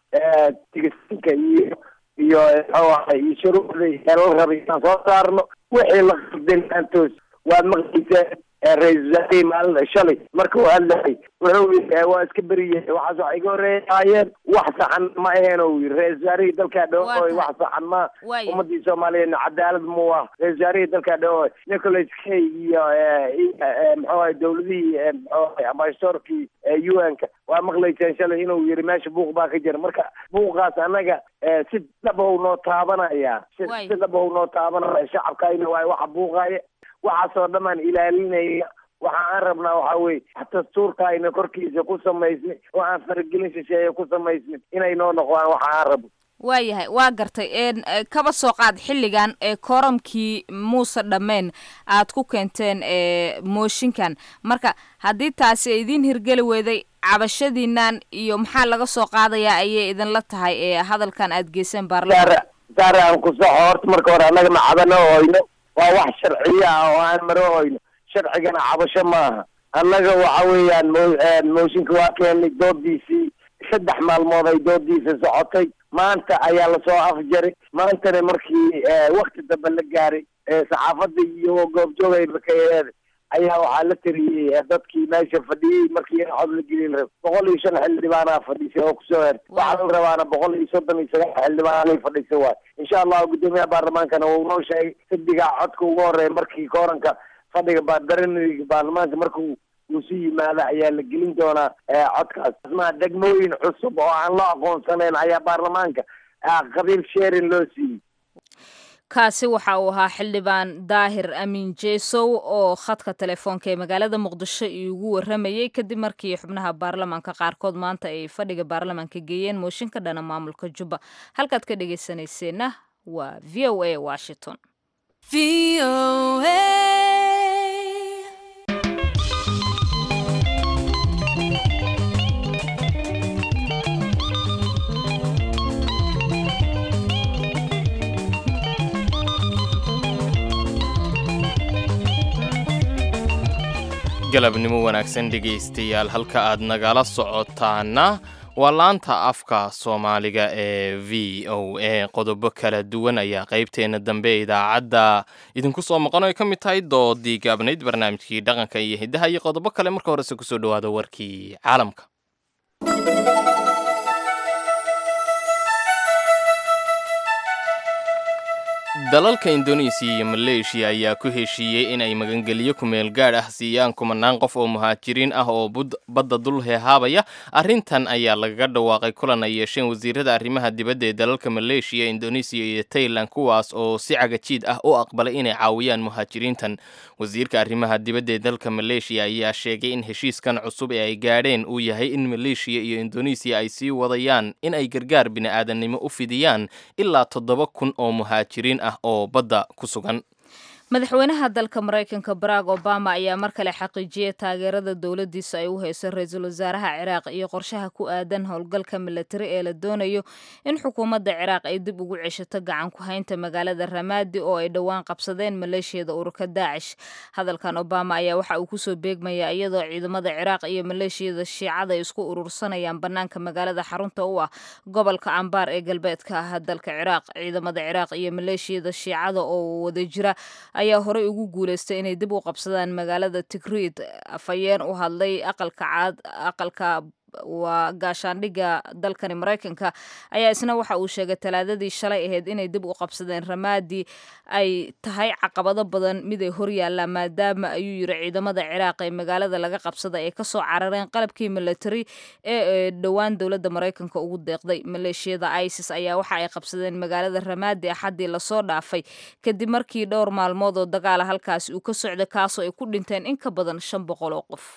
tigisinka iyo iyo muxuu ahay iyo shuruucdii la rabay inaan soo saarno wixii la qaldan aan toos waad maqlayseen ra-iisul wasaarihii maalin shalay marka uu hadlayay wuxuu yiri waa iska beriyey waxaas wax iga horeeyaayeen wax saxan ma aheen ou yiri ra-isul wasaarihii dalkaa dhawooy wax saxan ma ummadii soomaaliyeed cadaalad mu ah ra-isul wasaarihii dalkaa dhawooy nicholas kay iyo muxuu ahay dowladihii muxuu ahay ambassadorkii u n ka waa maqlayseen shalay inuu yiri meesha buuq baa ka jira marka buuqaas annaga si dhabow noo taabanaya si dhabow noo taabanaya shacabkayna waay waxa buuqaaya waxaasoo dhamaan ilaalinaya waxa aan rabnaa waxa weye dastuurka ayna korkiisa ku samaysnay oo aan faragelin shisheeye ku samaysnin inay noo noqdaan waxa aan rabo waayahay waa gartay kaba soo qaad xilligan ee kooramkii muuse dhammeen aad ku keenteen mooshinkan marka haddii taasi ay idiin hirgeli weyday cabashadiinan iyo maxaa laga soo qaadayaa ayay idinla tahay ee hadalkan aad geyseen baarlamaan saare aan ku saxo horta marka hore annaga ma cabano oyno waa wax sharciya ah oo aan maro oyno sharcigana cabasho maaha annaga waxa weeyaan mo mooshinka waa keenay doodiisii saddex maalmood ay doodiisa socotay maanta ayaa lasoo afjaray maantana markii wakti dambe la gaaray saxaafadda iyo goobjoogayba ka eeday ayaa waxaa la tiriyey dadkii meesha fadhiyey markii in cod la gelin rab boqol iyo shan xildhibaanaa fadhisay oo kusoo hertay waxaa la rabaana boqol iyo soddon iyo sagaal xildhibaanay fadhisay waay insha allahu guddoomiyaha baarlamaankana wuu noo sheegay xisbigaa codka ugu horeeya markii kooranka fadhiga baardaraniriga baarlamaanka markuu uu si yimaada ayaa la gelin doonaa codkaas asmaa degmooyin cusub oo aan loo aqoonsanayn ayaa baarlamaanka qabiil sheerin loo siiyey kaasi waxa uu ahaa xildhibaan daahir amiin jeesow oo khadka telefoonka ee magaalada muqdisho iugu waramayey kadib markii xubnaha baarlamaanka qaarkood maanta ay fadhiga baarlamaanka geeyeen mooshinka dhana maamulka jubba halkaad ka dhegaysanayseena waa v o a washington galabnimo wanaagsan dhegaystayaal halka aad nagala socotaana waa laanta afka soomaaliga ee v o a qodobo kala duwan ayaa qaybteena dambe ee idaacadda idinku soo maqan oo ay ka mid tahay doodii gaabnayd barnaamijkii dhaqanka iyo hiddaha iyo qodobo kale marka horese kusoo dhawaada warkii caalamka dalalka indonesiya iyo maleeshiya ayaa ku heshiiyey in ay magangelyo kumeel gaadh ah siiyaan kumanaan qof oo muhaajiriin ah oo badda dul heehaabaya arrintan ayaa lagaga dhawaaqay kulan ay yeesheen wasiirada arrimaha dibadda ee dalalka maleeshiya indonesiya iyo tailan kuwaas oo si cagajiid ah u aqbalay inay caawiyaan muhaajiriintan wasiirka arrimaha dibadda ee dalka maleeshiya ayaa sheegay in heshiiskan cusub ee ay gaadheen uu yahay in maleeshiya iyo indonesiya ay sii wadayaan in ay gargaar bini'aadanimo u fidiyaan ilaa toddoba kun oo muhaajiriin ah oo badda ku sugan madaxweynaha dalka maraykanka barack obama ayaa mar kale xaqiijiyey taageerada dowladiisa ay u hayso ra-iisul wasaaraha ciraaq iyo qorshaha ku aadan howlgalka milatari ee la doonayo in xukuumadda ciraaq ay dib ugu ceshato gacan ku haynta magaalada ramaadi oo ay dhowaan qabsadeen maleeshiyada ururka daacish hadalkan obama ayaa waxa uu kusoo beegmaya iyadoo ciidamada ciraaq iyo maleeshiyada shiicada ay isku urursanayaan banaanka magaalada xarunta u ah gobolka ambaar ee galbeedka ah dalka ciraaq ciidamada ciraaq iyo maleeshiyada shiicada oo wada jira ayaa horey ugu guuleystay inay dib u qabsadaan magaalada tigriid afhayeen u hadlay aqalka caad aqalka waa gaashaandhigga dalkani maraykanka ayaa isna waxa uu sheegay talaadadii shalay ahayd inay dib u qabsadeen ramaadi ay tahay caqabado badan mid ay horyaallaan maadaama ayuu yiri ciidamada ciraaq ee magaalada laga qabsaday ay kasoo carareen qalabkii milatari ee dhowaan dowladda maraykanka ugu deeqday maleeshiyada isis ayaa waxa ay qabsadeen magaalada ramaadi axaddii lasoo dhaafay kadib markii dhowr maalmood oo dagaala halkaasi uu ka socday kaasoo ay ku dhinteen in ka badan shan boqol oo qof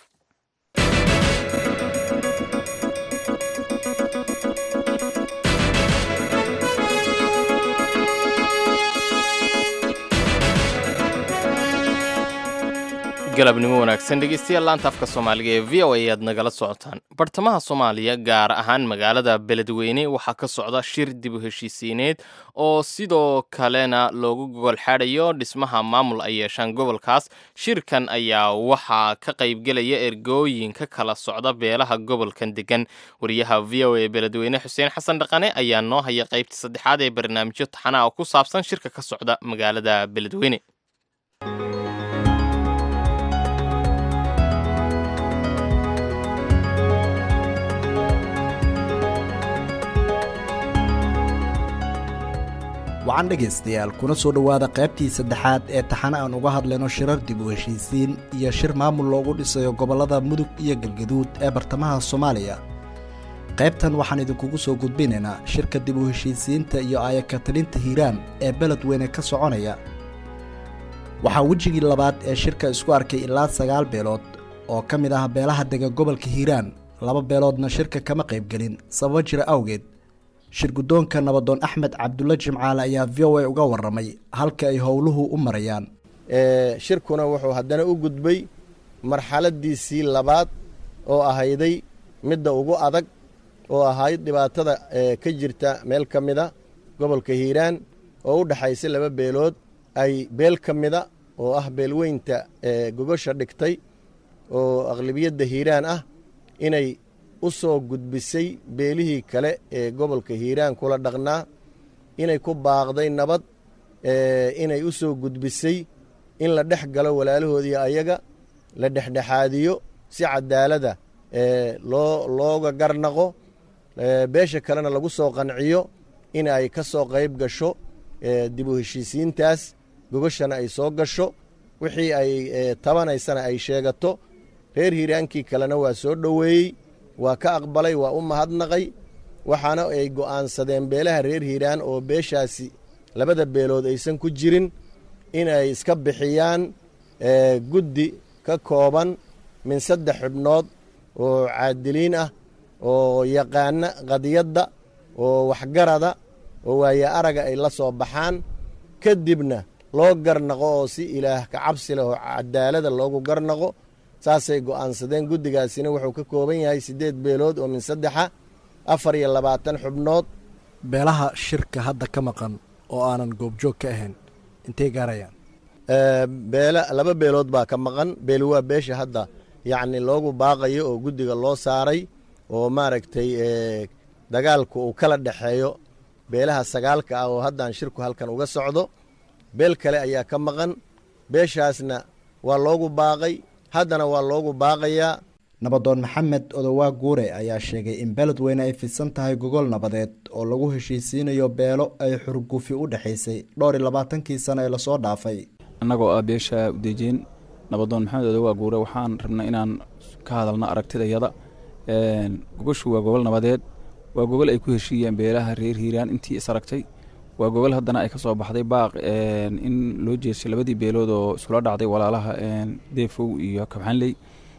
galabnimo wanaagsan dhegeystayaal laanta afka soomaaliga ee v o a ayaad nagala socotaan bartamaha soomaaliya gaar ahaan magaalada beledweyne waxaa ka socda shir dib u heshiisiineed oo sidoo kalena loogu gogol xaadayo dhismaha maamul ay yeeshaan gobolkaas shirkan ayaa waxaa ka qaybgelaya ergooyin ka kala socda beelaha gobolkan degan wariyaha v o a beledweyne xuseen xasan dhaqane ayaa noo haya qaybta saddexaad ee barnaamijyo taxana oo ku saabsan shirka ka socda magaalada beledweyne wacan dhegaystayaal kuna soo dhowaada qaybtii saddexaad ee taxane aan uga hadlayno shirar dib u heshiisiin iyo shir maamul loogu dhisayo gobollada mudug iyo galgaduud ee bartamaha soomaaliya qaybtan waxaan idinkugu soo gudbinaynaa shirka dib u heshiisiinta iyo aayakatalinta hiiraan ee beledweyne ka soconaya waxaa wejigii labaad ee shirka isku arkay ilaa sagaal beelood oo ka mid ah beelaha dega gobolka hiiraan laba beeloodna shirka kama qaybgelin sababo jira awgeed shir guddoonka nabadoon axmed cabdulla jimcaale ayaa v o a uga warramay halka ay howluhu u marayaan shirkuna wuxuu haddana u gudbay marxaladiisii labaad oo ahayday midda ugu adag oo ahayd dhibaatada ka jirta meel ka mida gobolka hiiraan oo u dhexaysa laba beelood ay beel ka mida oo ah beelweynta gogosha dhigtay oo aqlibiyadda hiiraan ah inay u soo gudbisay beelihii kale ee gobolka hiiraan kula dhaqnaa inay ku baaqday nabad inay u soo gudbisay in la dhex galo walaalahoodii ayaga la dhexdhexaadiyo si cadaalada loo looga garnaqo beesha kalena lagu soo qanciyo in ay ka soo qayb gasho dib u heshiisiintaas gogoshana ay soo gasho wixii ay tabanaysana ay sheegato reer hiiraankii kalena waa soo dhoweeyey waa ka aqbalay waa u mahadnaqay waxaana ay go'aansadeen beelaha reer hiiraan oo beeshaasi labada beelood aysan ku jirin inay iska bixiyaan guddi ka kooban min saddex xubnood oo caadiliin ah oo yaqaana qadiyadda oo waxgarada oo waaye araga ay la soo baxaan kadibna loo garnaqo oo si ilaah ka cabsi leh oo cadaalada loogu garnaqo saasay go'aansadeen guddigaasina wuxuu ka kooban yahay siddeed beelood oo min saddexa afar iyo labaatan xubnood beelaha shirka hadda ka maqan oo aanan goobjoog ka ahayn intay gaarayaan beela laba beelood baa ka maqan beeli waa beesha hadda yacni loogu baaqayo oo guddiga loo saaray oo maaragtay dagaalku uu kala dhexeeyo beelaha sagaalka ah oo haddaan shirku halkan uga socdo beel kale ayaa ka maqan beeshaasna waa loogu baaqay haddana waa loogu baaqayaa nabadoon maxamed odowaa guure ayaa sheegay in beledweyne ay fidsan tahay gogol nabadeed oo lagu heshiisiinayo beelo ay xurgufi u dhexaysay dhowr iyo labaatankii sano ee lasoo dhaafay annagoo ah beesha udeejeen nabadoon maxamed odowaa guure waxaan rabnay inaan ka hadalno aragtidayada gogoshu waa gogol nabadeed waa gogol ay ku heshiiyeen beelaha reer hiiraan intii is aragtay waa gogol haddana ay ka soo baxday baaq in loo jeestay labadii beelood oo iskula dhacday walaalaha deefow iyo kabxanley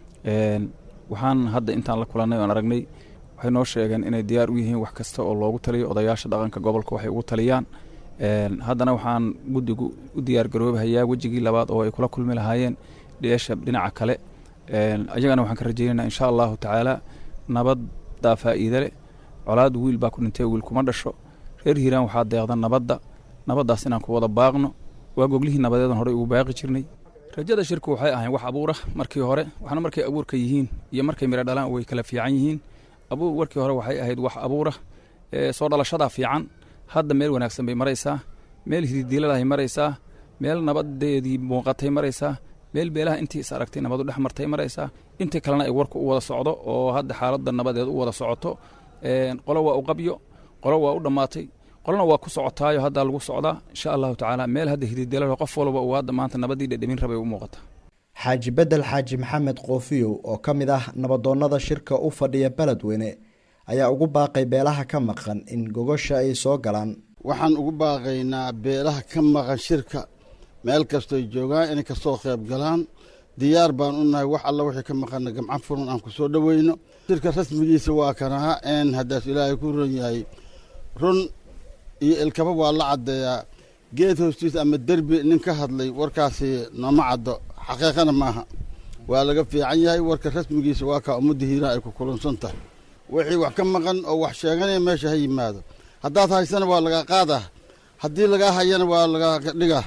waxaan hadda intaan la kulannay oan aragnay waxay noo sheegeen inay diyaar u yihiin wax kasta oo loogu taliyo odayaasha dhaqanka gobolka waxay ugu taliyaan haddana waxaan guddigu u diyaar garoobahayaa wejigii labaad oo ay kula kulmi lahaayeen dheesha dhinaca kale ayagana waxaan ka rajaynaynaa insha allahu tacaala nabaddaa faa'iide leh colaad wiil baa ku dhintay wiil kuma dhasho reer hiiraan waxaa deeqda nabadda nabaddaas inaan ku wada baaqno waa goglihii nabadeedan horey ugu baaqi jirnay rajada shirku waxay ahayn wax abuura markii hore waxna markay abuurka yihiin iyo markay midho dhalaan way kala fiican yihiin abuur warkii hore waxay ahayd wax abuura soo dhalashadaa fiican hadda meel wanaagsan bay maraysaa meel hididiiladahay maraysaa meel nabadeedii muuqatay maraysaa meel beelaha intii is aragtay nabadu dhex martay maraysaa intii kalena ay warku u wada socdo oo hadda xaaladda nabadeed u wada socoto qolo waa u qabyo qolo waa u dhammaatay qolona waa ku socotaayo haddaa lagu socdaa insha allahu tacaala meel hadda hididelalo qof walba uu hadda maanta nabadii dhedhemin rabay u muuqata xaaji bedel xaaji maxamed koofiyow oo ka mid ah nabadoonnada shirka u fadhiya beledweyne ayaa ugu baaqay beelaha ka maqan in gogosha ay soo galaan waxaan ugu baaqaynaa beelaha ka maqan shirka meel kastoy joogaan inay kasoo qayb galaan diyaar baan u nahay wax alla wixii ka maqana gamcan furan aan ku soo dhoweyno shirka rasmigiisa waa kanaha een haddaas ilaahay ku ron yahay run iyo ilkaba waa la caddeeyaa geed hoostiis ama derbi nin ka hadlay warkaasi nooma caddo xaqiiqana maaha waa laga fiican yahay warka rasmigiisa waa kaa ummadda hiiraan ay ku kulansan tahay wixii wax ka maqan oo wax sheeganaya meesha ha yimaado haddaad haysana waa laga qaadaa haddii lagaa hayana waa laga dhigaa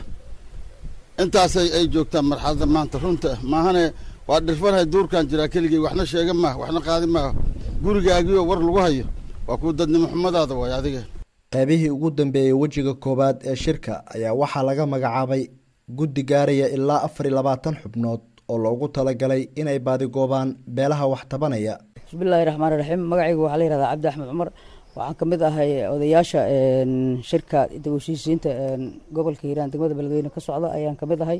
intaasay ay joogtaan marxaladda maanta runta maahane waa dhirfanahay duurkan jiraa keligey waxna sheega maaha waxna qaadi maaha gurigaagiioo war lagu hayo waa kuu dadnimo xumadaada waay adiga qaybihii ugu dambeeyey wejiga koowaad ee shirka ayaa waxaa laga magacaabay guddi gaaraya ilaa afar iyo labaatan xubnood oo loogu talagalay inay baadigoobaan beelaha wax tabanaya bismillahi raxmaani raxiim magacaygu waxaa la yihahdaa cabdi axmed cumar waxaan ka mid ahay odayaasha shirka dawashiisiinta gobolka hiiraan degmada beledweyne ka socda ayaan kamid ahay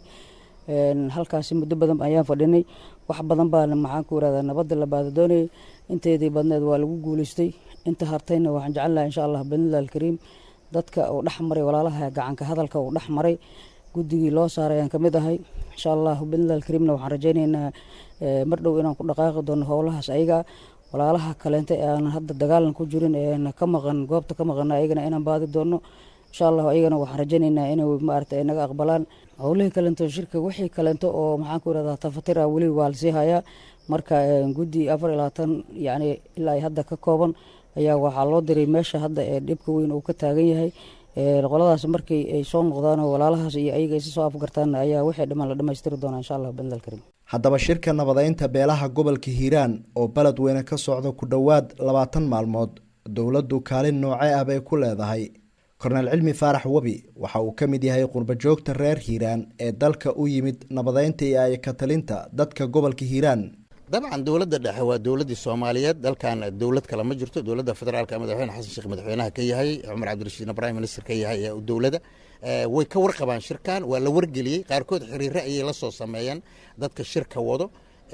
halkaasi muddo badan ayaan fadhinay wax badan baa maxaan ku irahdaa nabadda la baadadoonayay inteedii badneed waa lagu guuleystay inta hartayna waxaan jecel lahay insha allah bidnillahi alkariim dadka uu dhex maray walaalaha gacanka hadalka uu dhex maray guddigii loo saaray ayaan kamid ahay insha allah bidnillahi alkariimna waxaan rajaynaynaa mar dhow inaan ku dhaqaaqi doono howlahaas ayaga walaalaha kaleente ee aan hadda dagaalan ku jirin ee ka maqan goobta ka maqana ayagana inaan baadi doono insha allah ayagana waxaan rajaynaynaa inay maarata naga aqbalaan howlihii kaleento shirka wixii kaleento oo maxaan ku irahdaa tafatira weli waa lasii hayaa marka guddi afar iyo labaatan yacni ilaa ay hadda ka kooban ayaa waxaa loo diray meesha hadda ee dhibka weyn uu ka taagan yahay qoladaas markii ay soo noqdaan oo walaalahaas iyo ayaga isi soo afgartaan ayaa wixii dhiman la dhammaystiri doonaa insha allah bidnil karim haddaba shirka nabadeynta beelaha gobolka hiiraan oo beledweyne ka socda ku dhowaad labaatan maalmood dowladdu kaalin noocee ah bay ku leedahay korneel cilmi faarax webi waxa uu ka mid yahay qurbajoogta reer hiiraan ee dalka u yimid nabadeynta iyo ayka talinta dadka gobolka hiiraan dabcan dowladda dhexe waa dowladdii soomaaliyeed dalkan dowlad kale ma jirto dowladda federaalka madaxweyne xasan sheekh madaxweynaha ka yahay cumar cabdirashiidna prime minister ka yahay ee dowladda way ka warqabaan shirkan waa la wargeliyey qaarkood xiriire ayay la soo sameeyeen dadka shirka wado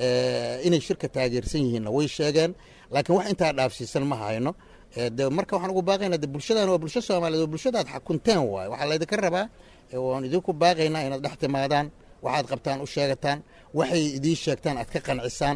inay shirka taageersan yihiinna way sheegeen laakiin wax intaa dhaafsiisan ma hayno de marka waxaan ugu baaqaynaa de bulshadan waa bulsho soomaaliyeed oo bulshadaad xakunteen waaye waxaa laydinka rabaa waan idinku baaqaynaa inaad dhex timaadaan waxaad qabtaan u sheegataan waxay idiin sheegtaan aad ka qancisaan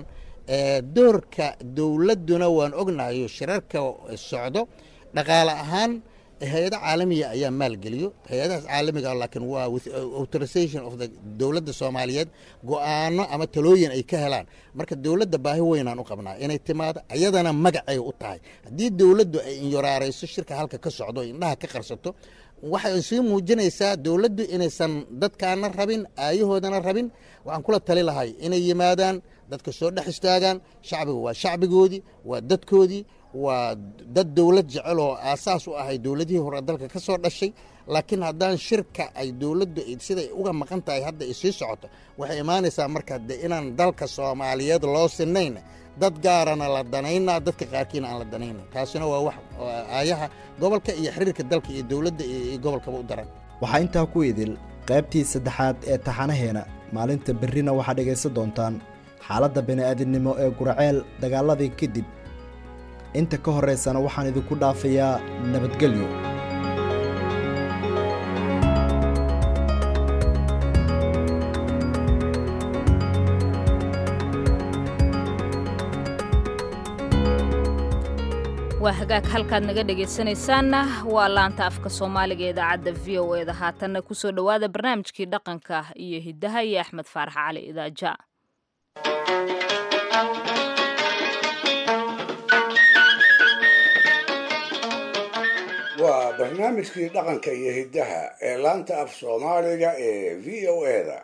doorka dowladduna waan ognahayo shirarka socdo dhaqaale ahaan hay-ado caalamiya ayaa maalgeliyo hay-adahaas caalamiga laakiin waa with authorization of the dowladda soomaaliyeed go-aano ama talooyin ay ka helaan marka dowladda baahi weynaan u qabnaa inay timaado ayadana magacay u tahay haddii dowladdu ay inyoraarayso shirka halka ka socdo indhaha ka qarsato waxay sii muujinaysaa dowladdu inaysan dadkaana rabin aayahoodana rabin waxaan kula tali lahay inay yimaadaan dadka soo dhex istaagaan shacbiga waa shacbigoodii waa dadkoodii waa dad dowlad jecel oo aasaas u ahay dowladihii hore dalka ka soo dhashay laakiin haddaan shirka ay dowladdu siday uga maqan tahay hadda ay sii socoto waxay imaanaysaa marka de inaan dalka soomaaliyeed loo sinayn dad gaarana la danaynaa dadka qaarkiina aan la danayna taasina waa wax aayaha gobolka iyo xiriirka dalka iyo dowladda iyo gobolkaba u daran waxaa intaa ku idil qaybtii saddexaad ee taxanaheena maalinta berrina waxaad dhegaysan doontaan xaaladda bini'aadinimo ee guraceel dagaaladii kadib inta ka horraysana waxaan idinku dhaafayaa nabadgelyo waa hagaag halkaad naga dhegaysanaysaanna waa laanta afka soomaaliga ee idaacadda v o eda haatanna kusoo dhowaada barnaamijkii dhaqanka iyo hiddaha iyo axmed faarax cali idaaja waa barnaamijkii dhaqanka iyo hiddaha ee laanta af soomaaliga ee v o eda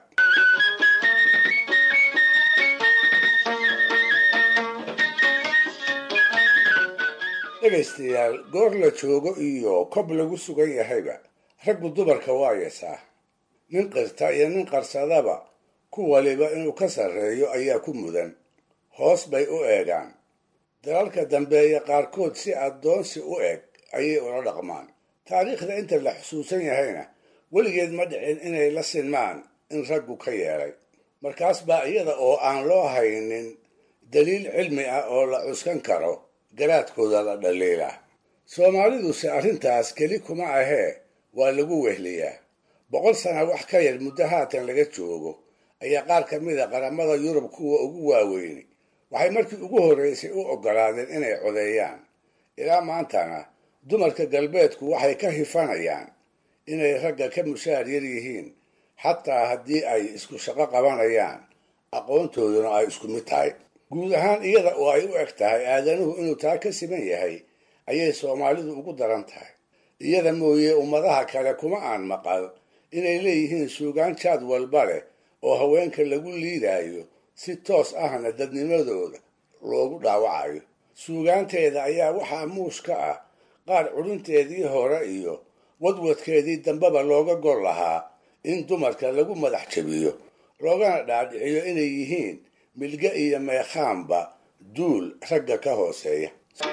dhegaystayaal goor la joogo iyo kob lagu sugan yahayba raggu dumarka waa yeesaa nin qirta iyo nin qarsadaba ku waliba inuu ka sarreeyo ayaa ku mudan hoos bay u eegaan dalalka dambeeya qaarkood si addoonsi u eg ayay ula dhaqmaan taariikhda inta la xusuusan yahayna weligeed ma dhicin inay la sinmaan in raggu ka yeelay markaas baa iyada oo aan loo haynin daliil cilmi ah oo la cuskan karo garaadkooda la dhaliila soomaaliduse arrintaas keli kuma ahee waa lagu wehliyaa boqol sana wax ka yar muddo haatan laga joogo ayaa qaar ka mid a qaramada yurub kuwa ugu waaweyni waxay markii ugu horraysay u oggolaadeen inay codeeyaan ilaa maantana dumarka galbeedku waxay ka hifanayaan inay ragga ka mushaar yar yihiin xataa haddii ay isku shaqo qabanayaan aqoontooduna ay isku mid tahay guud ahaan iyada oo ay u eg tahay aadanuhu inuu taa ka siman yahay ayay soomaalidu ugu daran tahay iyada mooye ummadaha kale kuma aan maqal inay leeyihiin suugaan jaad walba leh oo haweenka lagu liidaayo si toos ahna dadnimadooda loogu dhaawacayo suugaanteeda ayaa waxaa muus ka ah qaar cudhinteedii hore iyo wadwadkeedii dambeba looga gol lahaa in dumarka lagu madax jabiyo loogana dhaadhiciyo inay yihiin milge iyo meekhaanba duul ragga ka hooseeya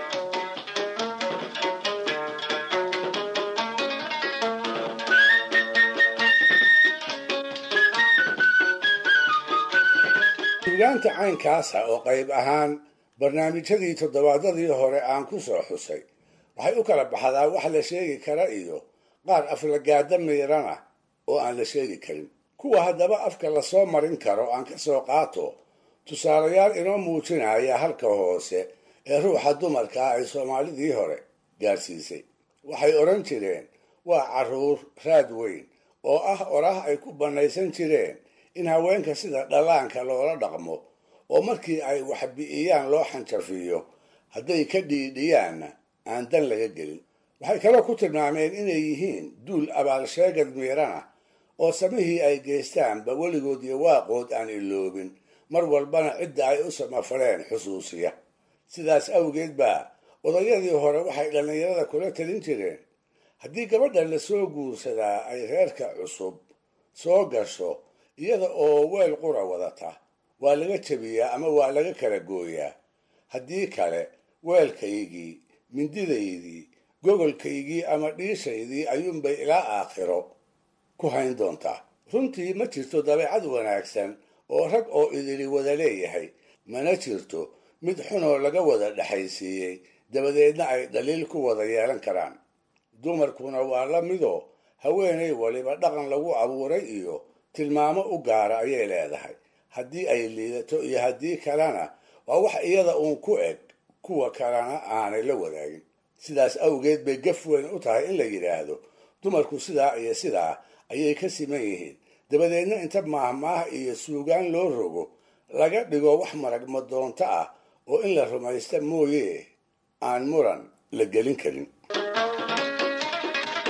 suugaanta caynkaasa oo qayb ahaan barnaamijyadii toddobaadadii hore aan ku soo xusay waxay u kala baxdaa wax la sheegi kara iyo qaar aflagaada miirana oo aan la sheegi karin kuwa haddaba afka lasoo marin karo aan ka soo qaato tusaalayaal inoo muujinaya halka hoose ee ruuxa dumarkaa ay soomaalidii hore gaadhsiisay waxay odhan jireen waa carruur raad weyn oo ah orah ay ku bannaysan jireen in haweenka sida dhallaanka loola dhaqmo oo markii ay wax bi'iyaan loo xanjafiyo hadday ka dhiidhiyaanna aan dan laga gelin waxay kaloo ku tilmaameen inay yihiin duul abaalsheegad miirana oo samihii ay geystaanba weligood iyo waaqood aan iloobin mar walbana cidda ay u samafaleen xusuusiya sidaas awgeed baa odayadii hore waxay dhallinyarada kula talin jireen haddii gabadha lasoo guursadaa ay reerka cusub soo gasho iyada oo weel qura wadata waa laga jebiyaa ama waa laga kala gooyaa haddii kale weelkaygii mindidaydii gogolkaygii ama dhiishaydii ayuunbay ilaa aakhiro ku hayn doontaa runtii ma jirto dabeecad wanaagsan oo rag oo idili wada leeyahay mana jirto mid xunoo laga wada dhexaysiiyey dabadeedna ay dhaliil ku wada yeelan karaan dumarkuna waa la midoo haweenay waliba dhaqan lagu abuuray iyo tilmaamo u gaara ayay leedahay haddii ay liidato iyo haddii kalena waa wax iyada uun ku eg kuwa kalena aanay la wadaagin sidaas awgeed bay gaf weyn u tahay in la yidhaahdo dumarku sidaa iyo sidaa ayay ka siman yihiin dabadeedna inta maahmaah iyo suugaan loo rogo laga dhigo wax maragma doonto ah oo in la rumaysta mooye aan muran la gelin karin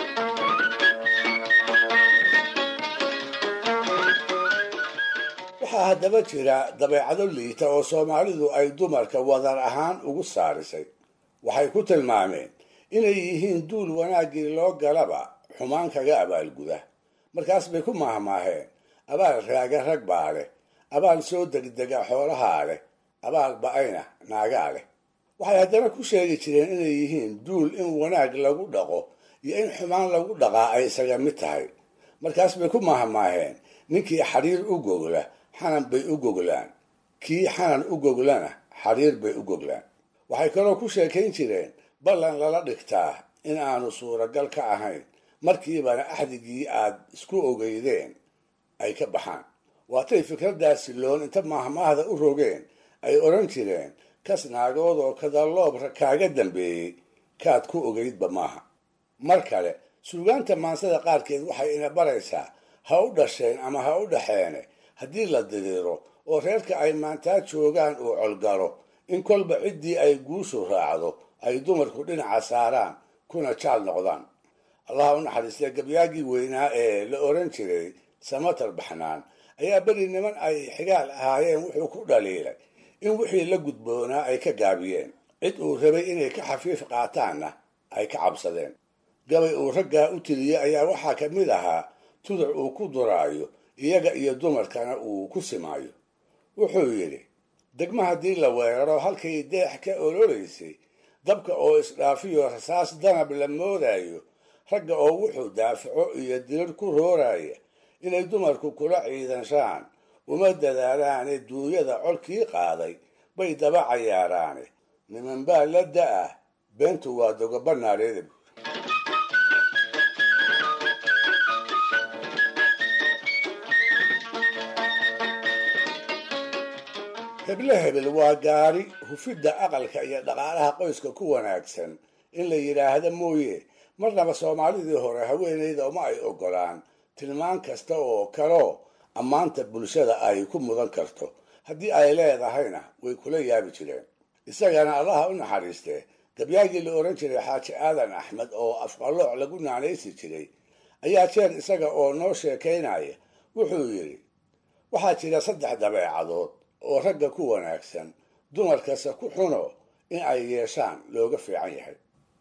waxaa waxaa haddaba jira dabeecado liita oo soomaalidu ay dumarka wadar ahaan ugu saarisay waxay ku tilmaameen inay yihiin duul wanaaggii loo galaba xumaan kaga abaalguda markaas bay ku maahmaaheen abaal raaga rag baa leh abaal soo degdega xoolahaa leh abaal ba-ayna naagaa leh waxay haddana ku sheegi jireen inay yihiin duul in wanaag lagu dhaqo iyo in xumaan lagu dhaqaa ay isaga mid tahay markaas bay ku maahmaaheen ninkii xariir u gogla xanan bay u goglaan kii xanan u goglana xariir bay u goglaan waxay kaloo ku sheekayn jireen ballan lala dhigtaa in aanu suuragal ka ahayn markiibana axdigii aad isku ogeydeen ay ka baxaan waatay fikraddaasi loon inta maahmaahda u rogeen ay odhan jireen kas naagood oo kadaloobra kaaga dambeeyey kaad ku ogeydba maaha mar kale suugaanta maansada qaarkeed waxay ina baraysaa ha u dhasheen ama ha u dhaxeene haddii la diriiro oo reerka ay maantaa joogaan uu colgalo in kolba ciddii ay guushu raacdo ay dumarku dhinaca saaraan kuna jaal noqdaan allaha u naxariistee gabyaagii weynaa ee la oran jiray samatar baxnaan ayaa beri niman ay xigaal ahaayeen wuxuu ku dhaliilay in wixii la gudboonaa ay ka gaabiyeen cid uu rabay inay ka xafiif qaataanna ay ka cabsadeen gabay uu raggaa u tiriyey ayaa waxaa ka mid ahaa tuduc uu ku duraayo iyaga iyo dumarkana uu ku simaayo wuxuu yidhi degma haddii la weeraro halkay deex ka ololeysay dabka oo isdhaafiyo rasaas danab la moodayo ragga oo wuxuu daafaco iyo dirir ku rooraya inay dumarku kula ciidanshaan uma dadaalaane duunyada colkii qaaday bay daba cayaaraane niman baa la da-ah beentu waa dogobanaadheeda heble hebel waa gaari hufidda aqalka iyo dhaqaalaha qoyska ku wanaagsan in la yidhaahda mooye marnaba soomaalidii hore haweenayda uma ay ogolaan tilmaan kasta oo kaloo ammaanta bulshada ay ku mudan karto haddii ay leedahayna way kula yaabi jireen isagana allaha u naxariistee gabyaagii la oran jiray xaaji aadan axmed oo afqalooc lagu naanaysi jiray ayaa jeer isaga oo noo sheekaynaya wuxuu yidhi waxaa jira saddex dabeecadood oo ragga ku wanaagsan dumarkase ku xuno in ay yeeshaan looga fiican yahay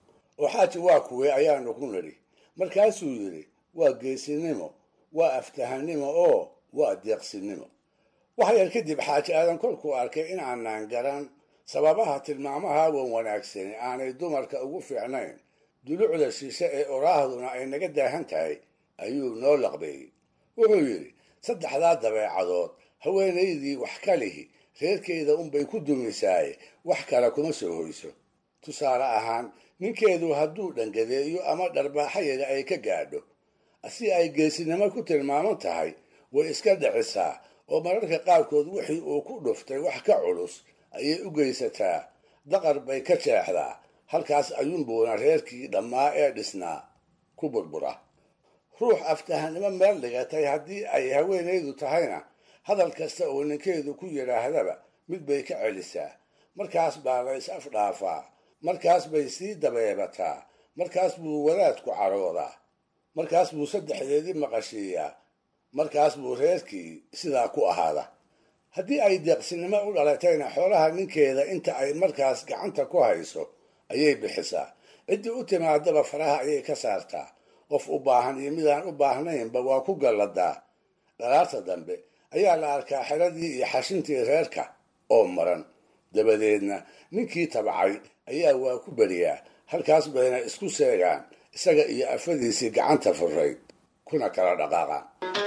oo xaaji waa kuwee ayaanu ku nidhi markaasuu yidhi waa geesinimo waa aftahanimo oo waa deeqsinimo wax yar kadib xaaji aadan kolkuu arkay in aanaan garan sababaha tilmaamaha wan wanaagsani aanay dumarka ugu fiicnayn dulucda shishe ee oraahduna ay naga daahan tahay ayuu noo laqbeeyey wuxuu yidhi saddexdaa dabeecadood haweenaydii wax ka lihi reerkeeda unbay ku dumisaaye wax kale kuma soo hoyso tusaale ahaan ninkeedu hadduu dhangadeeyo ama dharbaaxayaga ay ka gaadho si ay geesinimo ku tilmaaman tahay way iska dhicisaa oo mararka qaarkood wixii uu ku dhuftay wax ka culus ayay u geysataa daqar bay ka jeexdaa halkaas ayuunbuuna reerkii dhammaa ee dhisnaa ku burbura ruux aftahanimo meel dhigatay haddii ay haweenaydu tahayna hadal kasta oo ninkeedu ku yidhaahdaba mid bay ka celisaa markaas baa la is afdhaafaa markaas bay sii dabeebataa markaas buu wadaadku caroodaa markaas buu saddexdeedii maqashiiyaa markaas buu reerkii sidaa ku ahaada haddii ay deeqsinimo u dhalatayna xoolaha ninkeeda inta ay markaas gacanta ku hayso ayay bixisaa ciddii u timaadaba faraha ayay ka saartaa qof u baahan iyo midaan u baahnaynba waa ku galladaa dhalaarta dambe ayaa la arkaa xeradii iyo xashintii reerka oo maran dabadeedna ninkii tabcay ayaa waa ku beriyaa halkaas bayna isku seegaan isaga iyo afadiisii gacanta furayd kuna kala dhaqaaqaan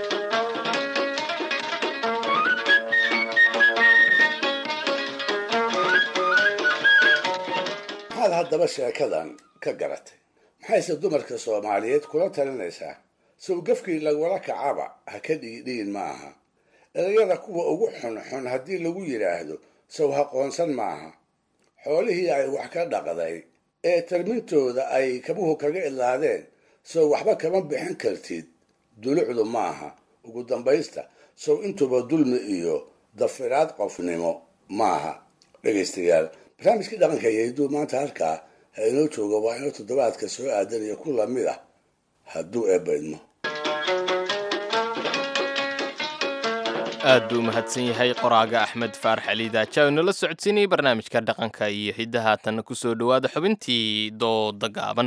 maxaad haddaba sheekadan ka garatay maxayse dumarka soomaaliyeed kula talinaysaa sawgafkii lagula kacaba ha ka dhiidhiin maaha erayada kuwa ugu xunxun haddii lagu yidhaahdo saw haqoonsan maaha xoolihii ay wax ka dhaqday ee tarmintooda ay kabuhu kaga idlaadeen sow waxba kama bixin kartid dulucdu maaha ugu dambaysta sow intuba dulmi iyo dafiraad qofnimo maaha dhegaystayaal barnaamijkii dhaqanka yayduu maanta halkaa ha inoo joogo waa inoo toddobaadka soo aadan iyo ku lamid ah hadduu eebbaydmo aad buu u mahadsan yahay qoraaga axmed faarax cali daaja oo inoola socodsiinayay barnaamijka dhaqanka iyo hiddaha tanna ku soo dhowaada xubintii dooda gaaban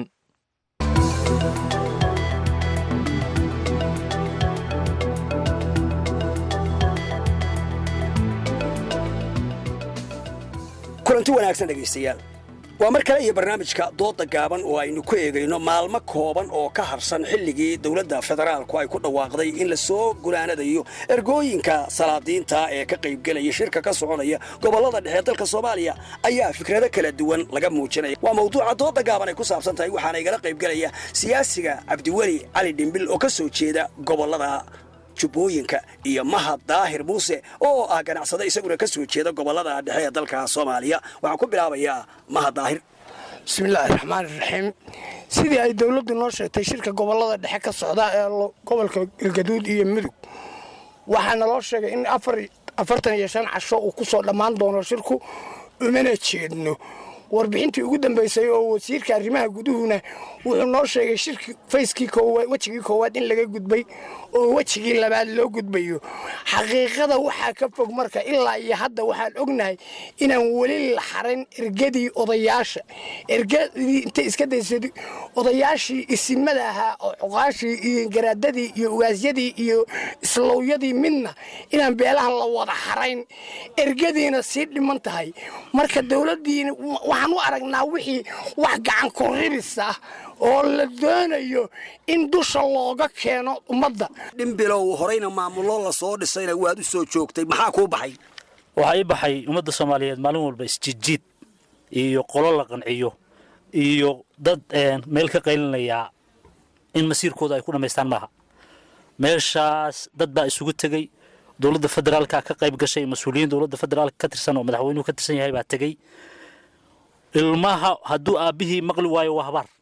kulanti wanaagsan dhegaystayaal waa mar kale iyo barnaamijka dooda gaaban oo aynu ku eegayno maalmo kooban oo ka harsan xilligii dowladda federaalku ay ku dhawaaqday in la soo gulaanadayo ergooyinka salaadiinta ee ka qaybgelaya shirka ka soconaya gobollada dhexe dalka soomaaliya ayaa fikrado kala duwan laga muujinaya waa mawduuca dooda gaaban ay ku saabsan tahay waxaana igala qaybgelaya siyaasiga cabdiweli cali dhimbil oo ka soo jeeda gobollada jubbooyinka iyo mahad daahir muuse oo ah ganacsade isaguna ka soo jeeda gobollada dhexe ee dalka soomaaliya waxaan ku bilaabayaa mahad daahir bismillaahi raxmaan raxiim sidii ay dowladdu noo sheegtay shirka gobollada dhexe ka socda ee gobolka galgaduud iyo mudug waxaa naloo sheegay in afartan iyo shan casho uu ku soo dhammaan doono shirku umana jeedno warbixintii ugu dambaysay oo wasiirka arrimaha guduhuna wuxuu noo sheegay shirki fayskii koowaad wejigii koowaad in laga gudbay oo wejigii labaad loo gudbayo xaqiiqada waxaa ka fog marka ilaa iyo hadda waxaan ognahay inaan weli la xarin ergadii odayaasha ergadii intay iska daysad odayaashii isimada ahaa oo cuqaashii iyo garaadadii iyo ugaasyadii iyo islowyadii midna inaan beelaha la wada xarayn ergadiina sii dhiman tahay marka dowladdiina waxaan u aragnaa wixii wax gacan ku ribis ah oo la doonayo in dusha looga keeno ummadda dhimbilow horeyna maamulo la soo dhisayna waad u soo joogtay maxaa kuu baxay waxaa ii baxay ummadda soomaaliyeed maalin walba isjiidjiid iyo qolo la qanciyo iyo dad meel ka qaylinayaa in masiirkooda ay ku dhammaystaan maaha meeshaas dad baa isugu tegey dowladda federaalka ka qayb gashay mas-uuliyiin dowladda federaalka ka tirsan oo madaxweynuhu ka tirsan yahay baa tegey ilmaha hadduu aabbihii maqli waayo waa habaar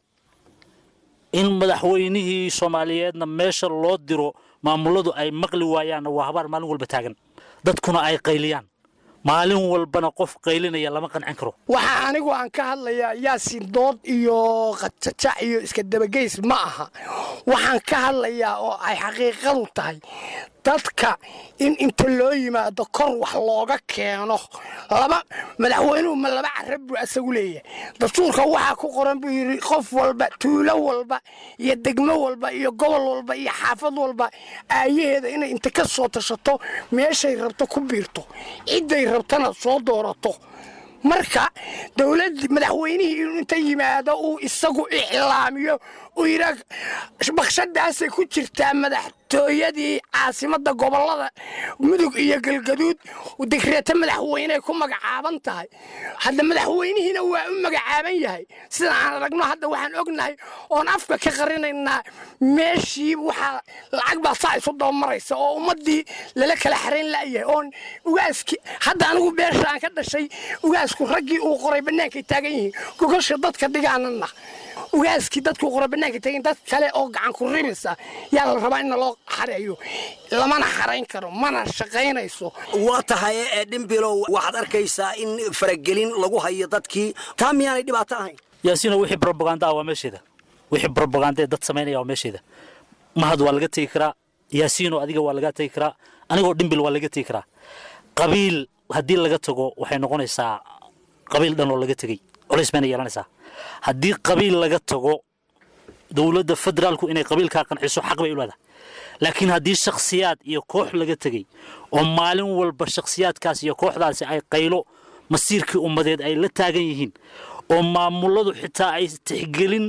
in madaxweynihii soomaaliyeedna meesha loo diro maamuladu ay maqli waayaanna waa habaar maalin walba taagan dadkuna ay qayliyaan maalin walbana qof qaylinaya lama qancin karo waxaa anigu aan ka hadlayaa yaasin dood iyo qajajac iyo iska dabageys ma aha waxaan ka hadlayaa oo ay xaqiiqadu tahay dadka in inta loo yimaado kor wax looga keeno laba madaxweynuhu ma laba carab buu asagu leeyahay dastuurka waxaa ku qoran buu yidhi qof walba tuulo walba iyo degmo walba iyo gobol walba iyo xaafad walba aayaheeda inay inta ka soo tashato meeshay rabto ku biirto cidday rabtana soo doorato marka dowladdi madaxweynihii inuu inta yimaado uu isagu iclaamiyo uu yidhaa bakshadaasay ku jirtaa madaxtooyadii caasimadda gobollada mudug iyo galgaduud degreeto madaxweyneay ku magacaaban tahay hadda madaxweynihiina waa u magacaaban yahay sida aan aragno hadda waxaan ognahay oon afka ka qarinaynaa meeshii waxaa lacag baa saa isu dabamaraysa oo ummaddii lala kala xarayn la'yahay oon ugaaskii hadda anigu beesha aan ka dhashay ugaasku raggii uu qoray bannaankay taagan yihiin gogosha dadka dhigaanana ugaaskii dadkuu qoray bannaanka taagan dad kale oo gacan ku ribisa yaa la rabaa in loo xareeyo lamana xarayn karo mana shaqaynayso waa tahay ee dhimbilow waxaad arkaysaa in faragelin lagu hayo dadkii taa miyaanay dhibaato ahayn yaasiino wixii brobaganda ah waa meesheeda wixii brobaganda ee dad samaynaya waa meesheeda mahad waa laga tegi karaa yaasiino adiga waa laga tegi karaa anigoo dhimbil waa laga tegi karaa qabiil haddii laga tago waxay noqonaysaa qabiil dhan oo laga tegey culays bayna yeelanaysaa haddii qabiil laga tago dowladda federaalku inay qabiilkaa qanciso xaq bay u leedahay laakiin haddii shakhsiyaad iyo koox laga tegey oo maalin walba shakhsiyaadkaas iyo kooxdaasi ay qaylo masiirkii ummadeed ay la taagan yihiin oo maamuladu xitaa ay tixgelin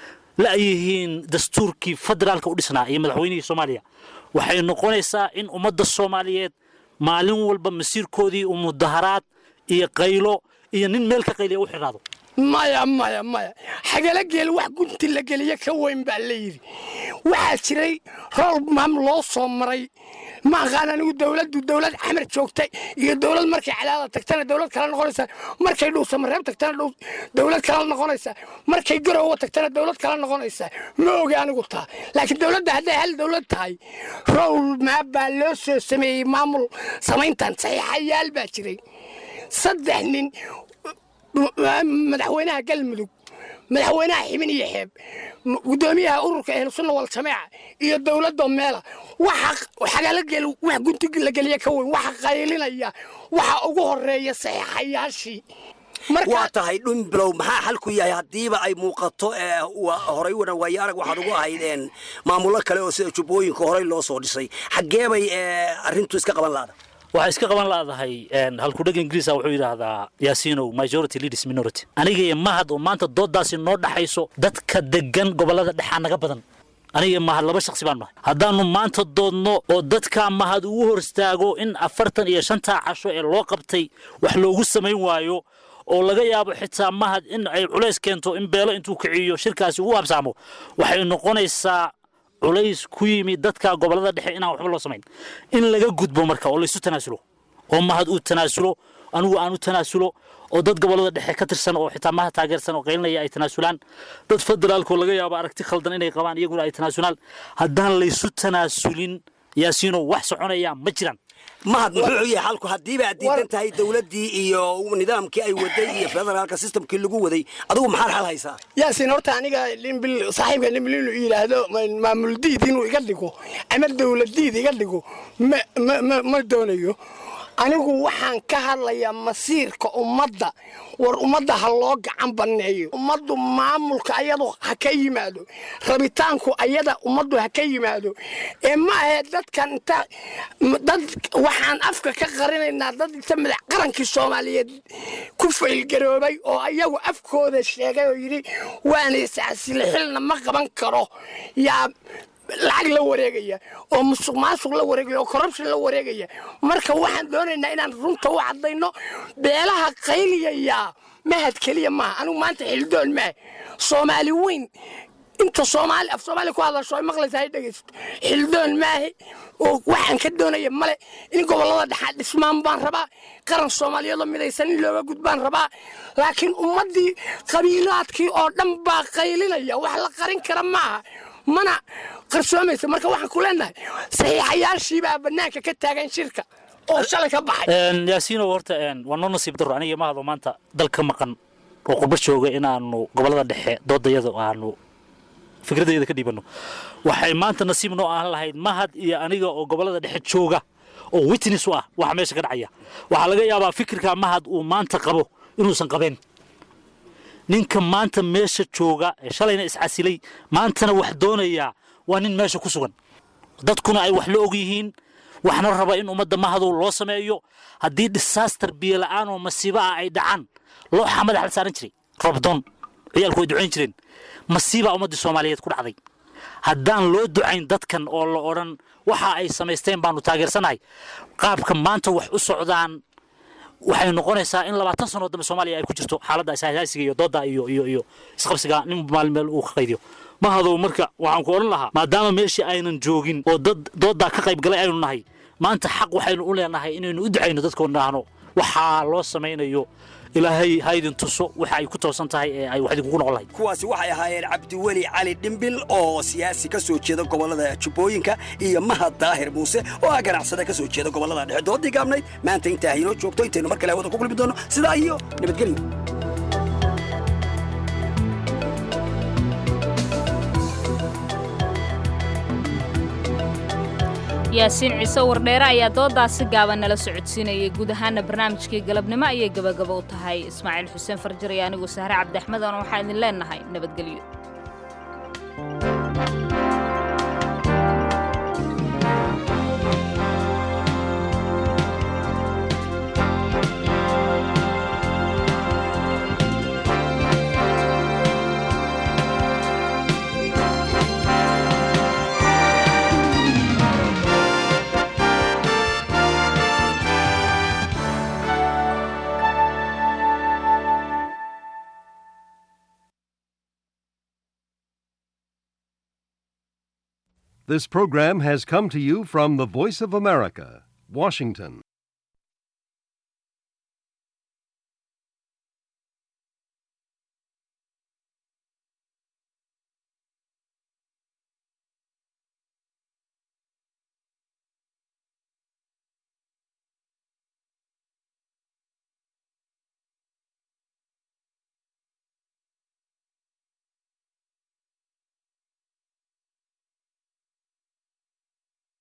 la'yihiin dastuurkii federaalka u dhisnaa iyo madaxweynihii soomaaliya waxay noqonaysaa in ummadda soomaaliyeed maalin walba masiirkoodii uu mudaharaad iyo qaylo iyo nin meel ka qayliya u xidhaado maya maya maya xagala geel wax gunti la geliye ka weyn baa la yidhi waxaa jiray rool maam loo soo maray ma aqaan anigu dowladdu dowlad xamar joogtay iyo dowlad markay cadaada tagtana dowlad kala noqonaysa markay dhuusamareeb tagtana dowlad kala noqonaysa markay garowa tagtana dowlad kala noqonaysa ma ogi anigu taa laakiin dowladda hadday hal dowlad tahay rowl maa baa loo soo sameeyey maamul samayntan saxiixayaal baa jiray saddex nin madaxweynaha galmudug madaxweynaha xibin iyo xeeb gudoomiyaha ururka ahlusunna waljamaaca iyo dowladda meela waxa xagaalagel wax guntiga la geliya ka weyn waxa qaylinaya waxa ugu horeeya saxiixayaashii waa tahay dhumbilow maxaa xalku yahay haddiiba ay muuqato horay wana waaye arag waxaad ugu ahaydeen maamullo kale oo sida jubbooyinka horey loo soo dhisay xaggee bay arrintu iska qaban laada waxay iska qaban laadahay halkudheg ingiriisa wuxuu yidhaahdaa yaasiinow majority leaders minority aniga iyo mahad oo maanta doodaasi noo dhaxayso dadka degan gobollada dhexaa naga badan aniga mahad laba shaksi baan nahay haddaannu maanta doodno oo dadka mahad ugu hor istaago in afartan iyo shantaa casho ee loo qabtay wax loogu samayn waayo oo laga yaabo xitaa mahad in ay culays keento in beelo intuu kiciyo shirkaasi ugu habsaamo waxay noqonaysaa culays ku yimi dadka gobollada dhexe inaan waxba loo samayn in laga gudbo marka oo laysu tanaasulo oo mahad uu tanaasulo anigu aan u tanaasulo oo dad gobollada dhexe ka tirsan oo xitaa mahad taageersan oo qaylinaya ay tanaasulaan dad federaalkoo laga yaabo aragti khaldan inay qabaan iyaguna ay tanaasulaan haddaan laysu tanaasulin yaasiino wax soconaya ma jiraan mahad muxuu yahay xalku haddiiba aad diidan tahay dowladdii iyo nidaamkii ay waday iyo federaalka systemkii lagu waday adigu maxaad xal haysaa yaasin horta aniga limbil saaxiibka limbil inuu yidhaahdo maamul diid inuu iga dhigo ama dowlad diid iga dhigo ma ma ma ma doonayo anigu waxaan ka hadlayaa masiirka ummadda war ummadda ha loo gacan banneeyo ummaddu maamulka ayadu ha ka yimaado rabitaanku ayada ummaddu ha ka yimaado ee ma ahe dadkan inta dad waxaan afka ka qarinaynaa dad inta madax qarankii soomaaliyeed ku faylgaroobay oo ayagu afkooda sheegay oo yidhi waana iscasile xilna ma qaban karo yaa lacag la wareegaya oo musuq maasuq la wareegaya oo corruption la wareegaya marka waxaan doonaynaa inaan runta u caddayno beelaha qayliyaya mahad keliya maaha anigu maanta xildoon maaha soomaali weyn inta soomaali af soomaali ku hadlasho ay maqlaysa ay dhegaysato xildoon maahe oo waxaan ka doonaya male in gobollada dhexaa dhismaan baan rabaa qaran soomaaliyeedoo midaysan in looga gudbaan rabaa laakiin ummaddii qabiilaadkii oo dhan baa qaylinaya wax la qarin kara maaha mana qarsoomaysa marka waxaan ku leenahay saxiixayaashiibaa bannaanka ka taagan shirka oo shalay ka baxay yaasiino horta waa noo nasiib daro aniga mahado maanta dal ka maqan oo qurbo jooga inaanu gobollada dhexe doodayada aanu fikradayda ka dhiibanno waxay maanta nasiib noo ahan lahayd mahad iyo aniga oo gobollada dhexe jooga oo witness u ah waxa meesha ka dhacaya waxaa laga yaabaa fikirka mahad uu maanta qabo inuusan qabeen ninka maanta meesha jooga ee shalayna iscasilay maantana wax doonayaa waa nin meesha ku sugan dadkuna ay wax la og yihiin waxna raba in ummadda mahadow loo sameeyo haddii disaster biyo la'aan oo masiibo ah ay dhacaan looxa madax la saaran jiray robdoon ciyaalku way ducayn jireen masiibaa ummaddii soomaaliyeed ku dhacday haddaan loo ducayn dadkan oo la odhan waxa ay samaysteen baanu taageersanahay qaabka maanta wax u socdaan waxay noqonaysaa in labaatan sano dambe soomaaliya ay ku jirto xaaladda ishaasiga iyo doodda iyo iyo iyo isqabsiga nin maalin meel uu ka qaydiyo mahadow marka waxaan ku odhan lahaa maadaama meeshii aynan joogin oo dad dooddaa ka qayb galay aynu nahay maanta xaq waxaynu u leenahay inaynu u ducayno dadkoo nahno waxaa loo samaynayo ilaahay ha idin tuso waxa ay ku toosan tahay ee ay wax idinkugu noqon lahayd kuwaasi waxay ahaayeen cabdiweli cali dhimbil oo siyaasi ka soo jeeda gobollada jubbooyinka iyo mahad daahir muuse oo ah ganacsada ka soo jeeda gobollada dhexe doodii gaabnayd maanta intaa inoo joogto intaynu mar kale hawada ku kulmi doono sidaa iyo nabadgelyo yaasiin ciise wardheere ayaa doodaasi gaaban nala socodsiinayay guud ahaana barnaamijkii galabnimo ayay gabagaba u tahay ismaaciil xuseen farjar iyo anigu sahre cabdiaxmed oona waxaan idin leenahay nabadgelyo This program has come to you from the Voice of America, Washington.